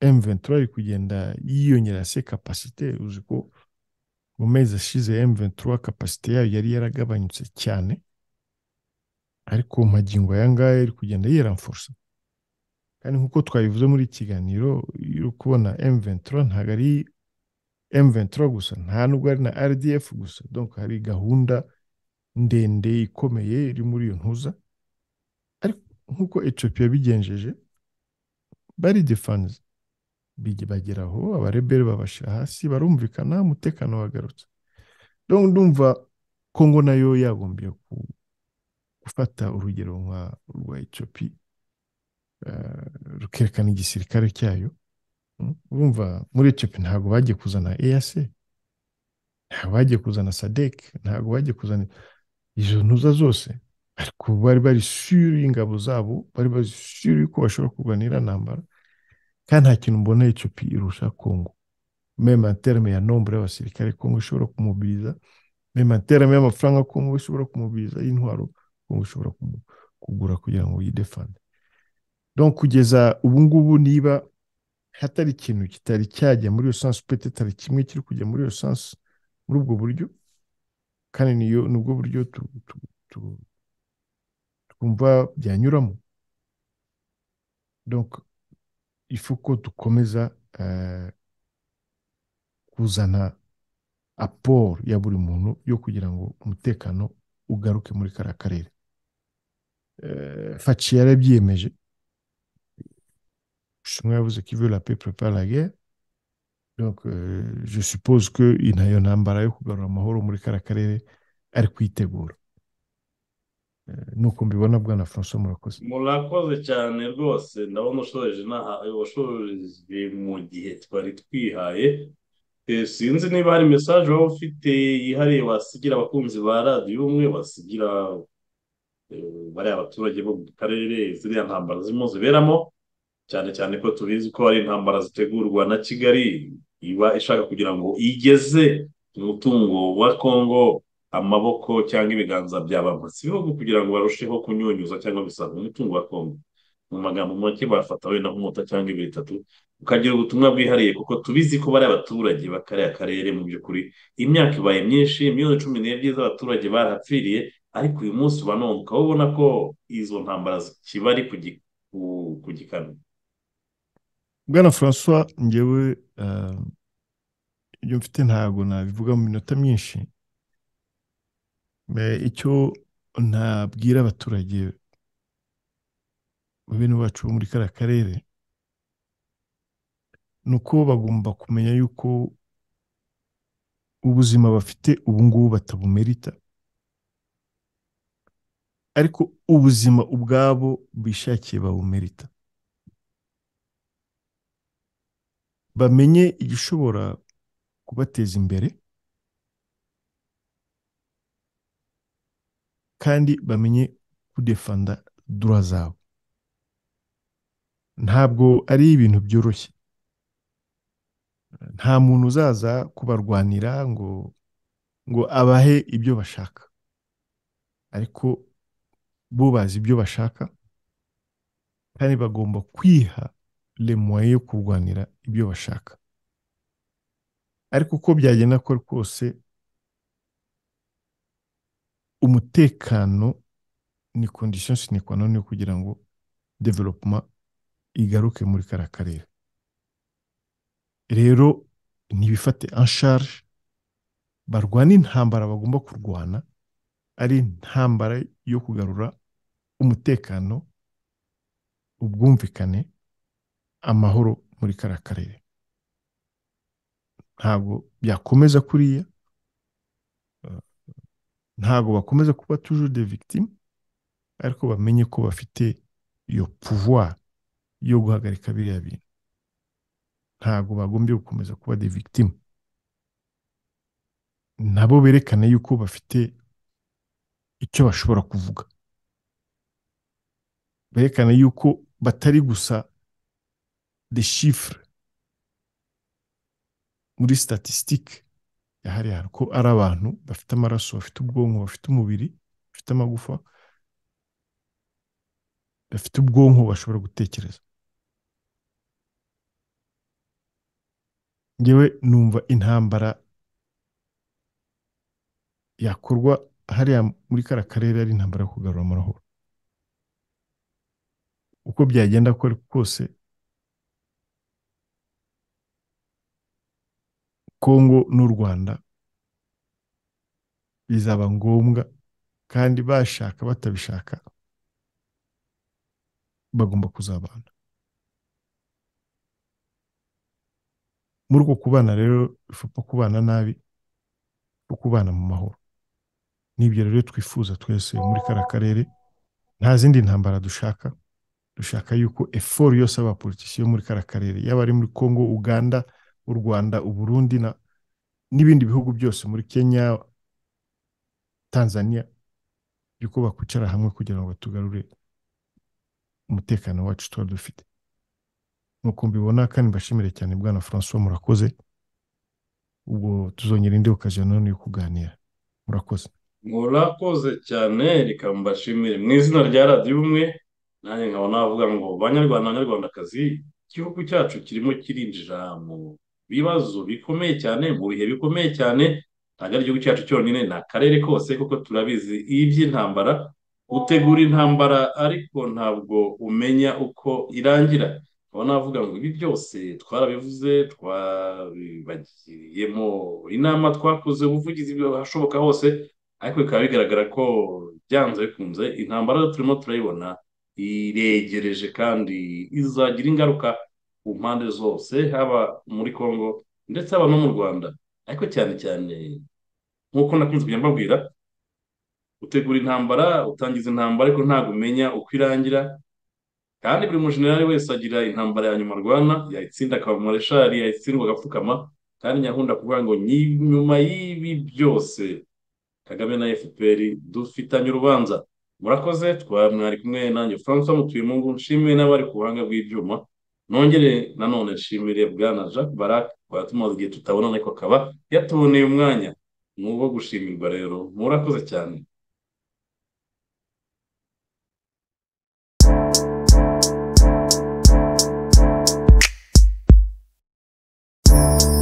S2: M23 iri kugenda yiyongera se kapasite uzi ko mu mezi ashize M23 kapasite yayo yari yaragabanyutse cyane ariko magingo aya ngaya iri kugenda yiramfursa kandi nk'uko twabivuze muri iki kiganiro uri kubona M23 ntabwo ari M23 gusa nta nubwo ari na RDF gusa donc hari gahunda ndende ikomeye iri muri iyo ntuza ariko nk'uko Ethiopia bigenjeje bari defense bageraho abareberi babashyira hasi barumvikana umutekano wagarutse ndumva kongo nayo yagombye gufata urugero nka rwa icyopi rukerekana igisirikare cyayo urumva muri icyopi ntabwo bagiye kuzana eyase ntabwo bagiye kuzana sadeke ntabwo bagiye kuzana izo ntuza zose ariko bari bari suri y'ingabo zabo bari bari suri ko bashobora kurwana iriya ntambara kandi nta kintu mbona Ethiopia irusha Congo meme en terme ya nombre y'abasirikare Congo ishobora kumubiliza meme en terme y'amafaranga Congo ishobora kumubiliza y'intwaro Congo ishobora kugura kugira ngo yidefande donc kugeza ubu ngubu niba hatari ikintu kitari cyajya muri iyo sansi petetari kimwe kiri kujya muri iyo sansi muri ubwo buryo kandi niyo nubwo buryo twumva byanyuramo donc ifu ko dukomeza kuzana aporo ya buri muntu yo kugira ngo umutekano ugaruke muri kariya karere faci yarabyiyemeje bushinwa yavuze ko ivura la prepare la guerre donc je suppose ko nayo ntambara yo kugarura amahoro muri kariya karere ari kuyitegura nuko mbibona bwana francois murakoze
S1: murakoze cyane rwose ndabona ushoreje washoreje mu gihe twari twihaye sinzi niba hari mesaje waba ufite yihariye wasigira abakunzi ba radiyo umwe wasigira bariya abaturage bo mu karere ziriya ntambara zirimo ziberamo cyane cyane ko tubizi ko ari intambara zitegurwa na kigali iba ishaka kugira ngo igeze umutungo wa kongo amaboko cyangwa ibiganza by'abamotsi ibihugu kugira ngo barusheho kunyunyuza cyangwa bisanga umutungo wa kongo mu magambo make bafata wenda nk'umuta cyangwa ibiri bitatu ukagira ubutumwa bwihariye kuko tubizi ko bari abaturage bakariya karere mu by'ukuri imyaka ibaye myinshi miliyoni cumi n'ebyiri z'abaturage barahapfiriye ariko uyu munsi uba numva ubona ko izo ntambara zikiba ari ku gikano
S2: bwana francois ngewe ibyo mfite ntabwo nabivuga mu minota myinshi icyo ntabwira abaturage bene bacu bo muri kariya karere ni uko bagomba kumenya yuko ubuzima bafite ubu ngubu batabumerita ariko ubuzima ubwabo bishakiye babumerita bamenye igishobora kubateza imbere kandi bamenye kudefanda dura zabo ntabwo ari ibintu byoroshye nta muntu uzaza kubarwanira ngo ngo abahe ibyo bashaka ariko bo bazi ibyo bashaka kandi bagomba kwiha remuwaye yo kurwanira ibyo bashaka ariko uko byagenda ko kose umutekano ni kondisiyo sinekwanone yo kugira ngo developuma igaruke muri kariya karere rero ntibifate ansharge barwana intambara bagomba kurwana ari intambara yo kugarura umutekano ubwumvikane amahoro muri kariya karere ntabwo byakomeza kuriya ntabwo bakomeza kuba toujours de victime ariko bamenye ko bafite iyo pouvoir yo guhagarika biriya bintu ntabwo bagombye gukomeza kuba de victime nabo berekane yuko bafite icyo bashobora kuvuga berekane yuko batari gusa de shifure muri statisitike yahariye ko ari abantu bafite amaraso bafite ubwonko bafite umubiri bafite amagufa bafite ubwonko bashobora gutekereza ngewe numva intambara yakorwa hariya muri kariya karere ari intambara yo kugarura amahoro uko byagenda kose kongo n'u rwanda bizaba ngombwa kandi bashaka batabishaka bagomba kuzabana muri uko kubana rero bifata kubana nabi no kubana mu mahoro n'ibyo rero twifuza twese muri kariya karere nta zindi ntambara dushaka dushaka yuko efori yose abapolitisiyo muri kariya karere yaba ari muri kongo uganda u rwanda uburundi n'ibindi bihugu byose muri kenya tanzania yuko bakwicara hamwe kugira ngo tugarure umutekano wacu tuba dufite nk'uko mbibona kandi mbashimire cyane bwana francois murakoze ubwo tuzongera indi okaziyo none yo kuganira murakoze
S1: murakoze cyane reka mbashimire mu izina rya radiyo umwe nanjye nkaba navuga ngo banyarwanda banyarwandakazi igihugu cyacu kirimo kirinjira mu bibazo bikomeye cyane mu bihe bikomeye cyane ntabwo ari igihugu cyacu cyonyine ni akarere kose kuko turabizi iby'intambara utegura intambara ariko ntabwo umenya uko irangira nkaba navuga ngo ibi byose twarabivuze twabibagiriyemo inama twakoze ubuvugizi hashoboka hose ariko bikaba bigaragara ko byanze bikunze intambara turimo turayibona iregereje kandi izagira ingaruka ku mpande zose haba muri congo ndetse haba no mu rwanda ariko cyane cyane nk'uko nakunze kujya mbabwira utegura intambara utangiza intambara ariko ntabwo umenya uko irangira kandi buri mujenerali wese agira intambara ya nyuma arwana yayitsinda akaba mareshali yayitsindwa agapfukama kandi nyakunda kuvuga ngo nyuma y'ibi byose kagame na fpr dufitanye urubanza murakoze twamwari kumwe nanjye francois mutuyemungu nshimiye n'abari ku buhanga bw'ibyuma nongere nanone nshimire bwana jacques barak twaba tumaze igihe tutabonana ariko akaba yatuboneye umwanya ni uwo gushimirwa rero murakoze cyane thank you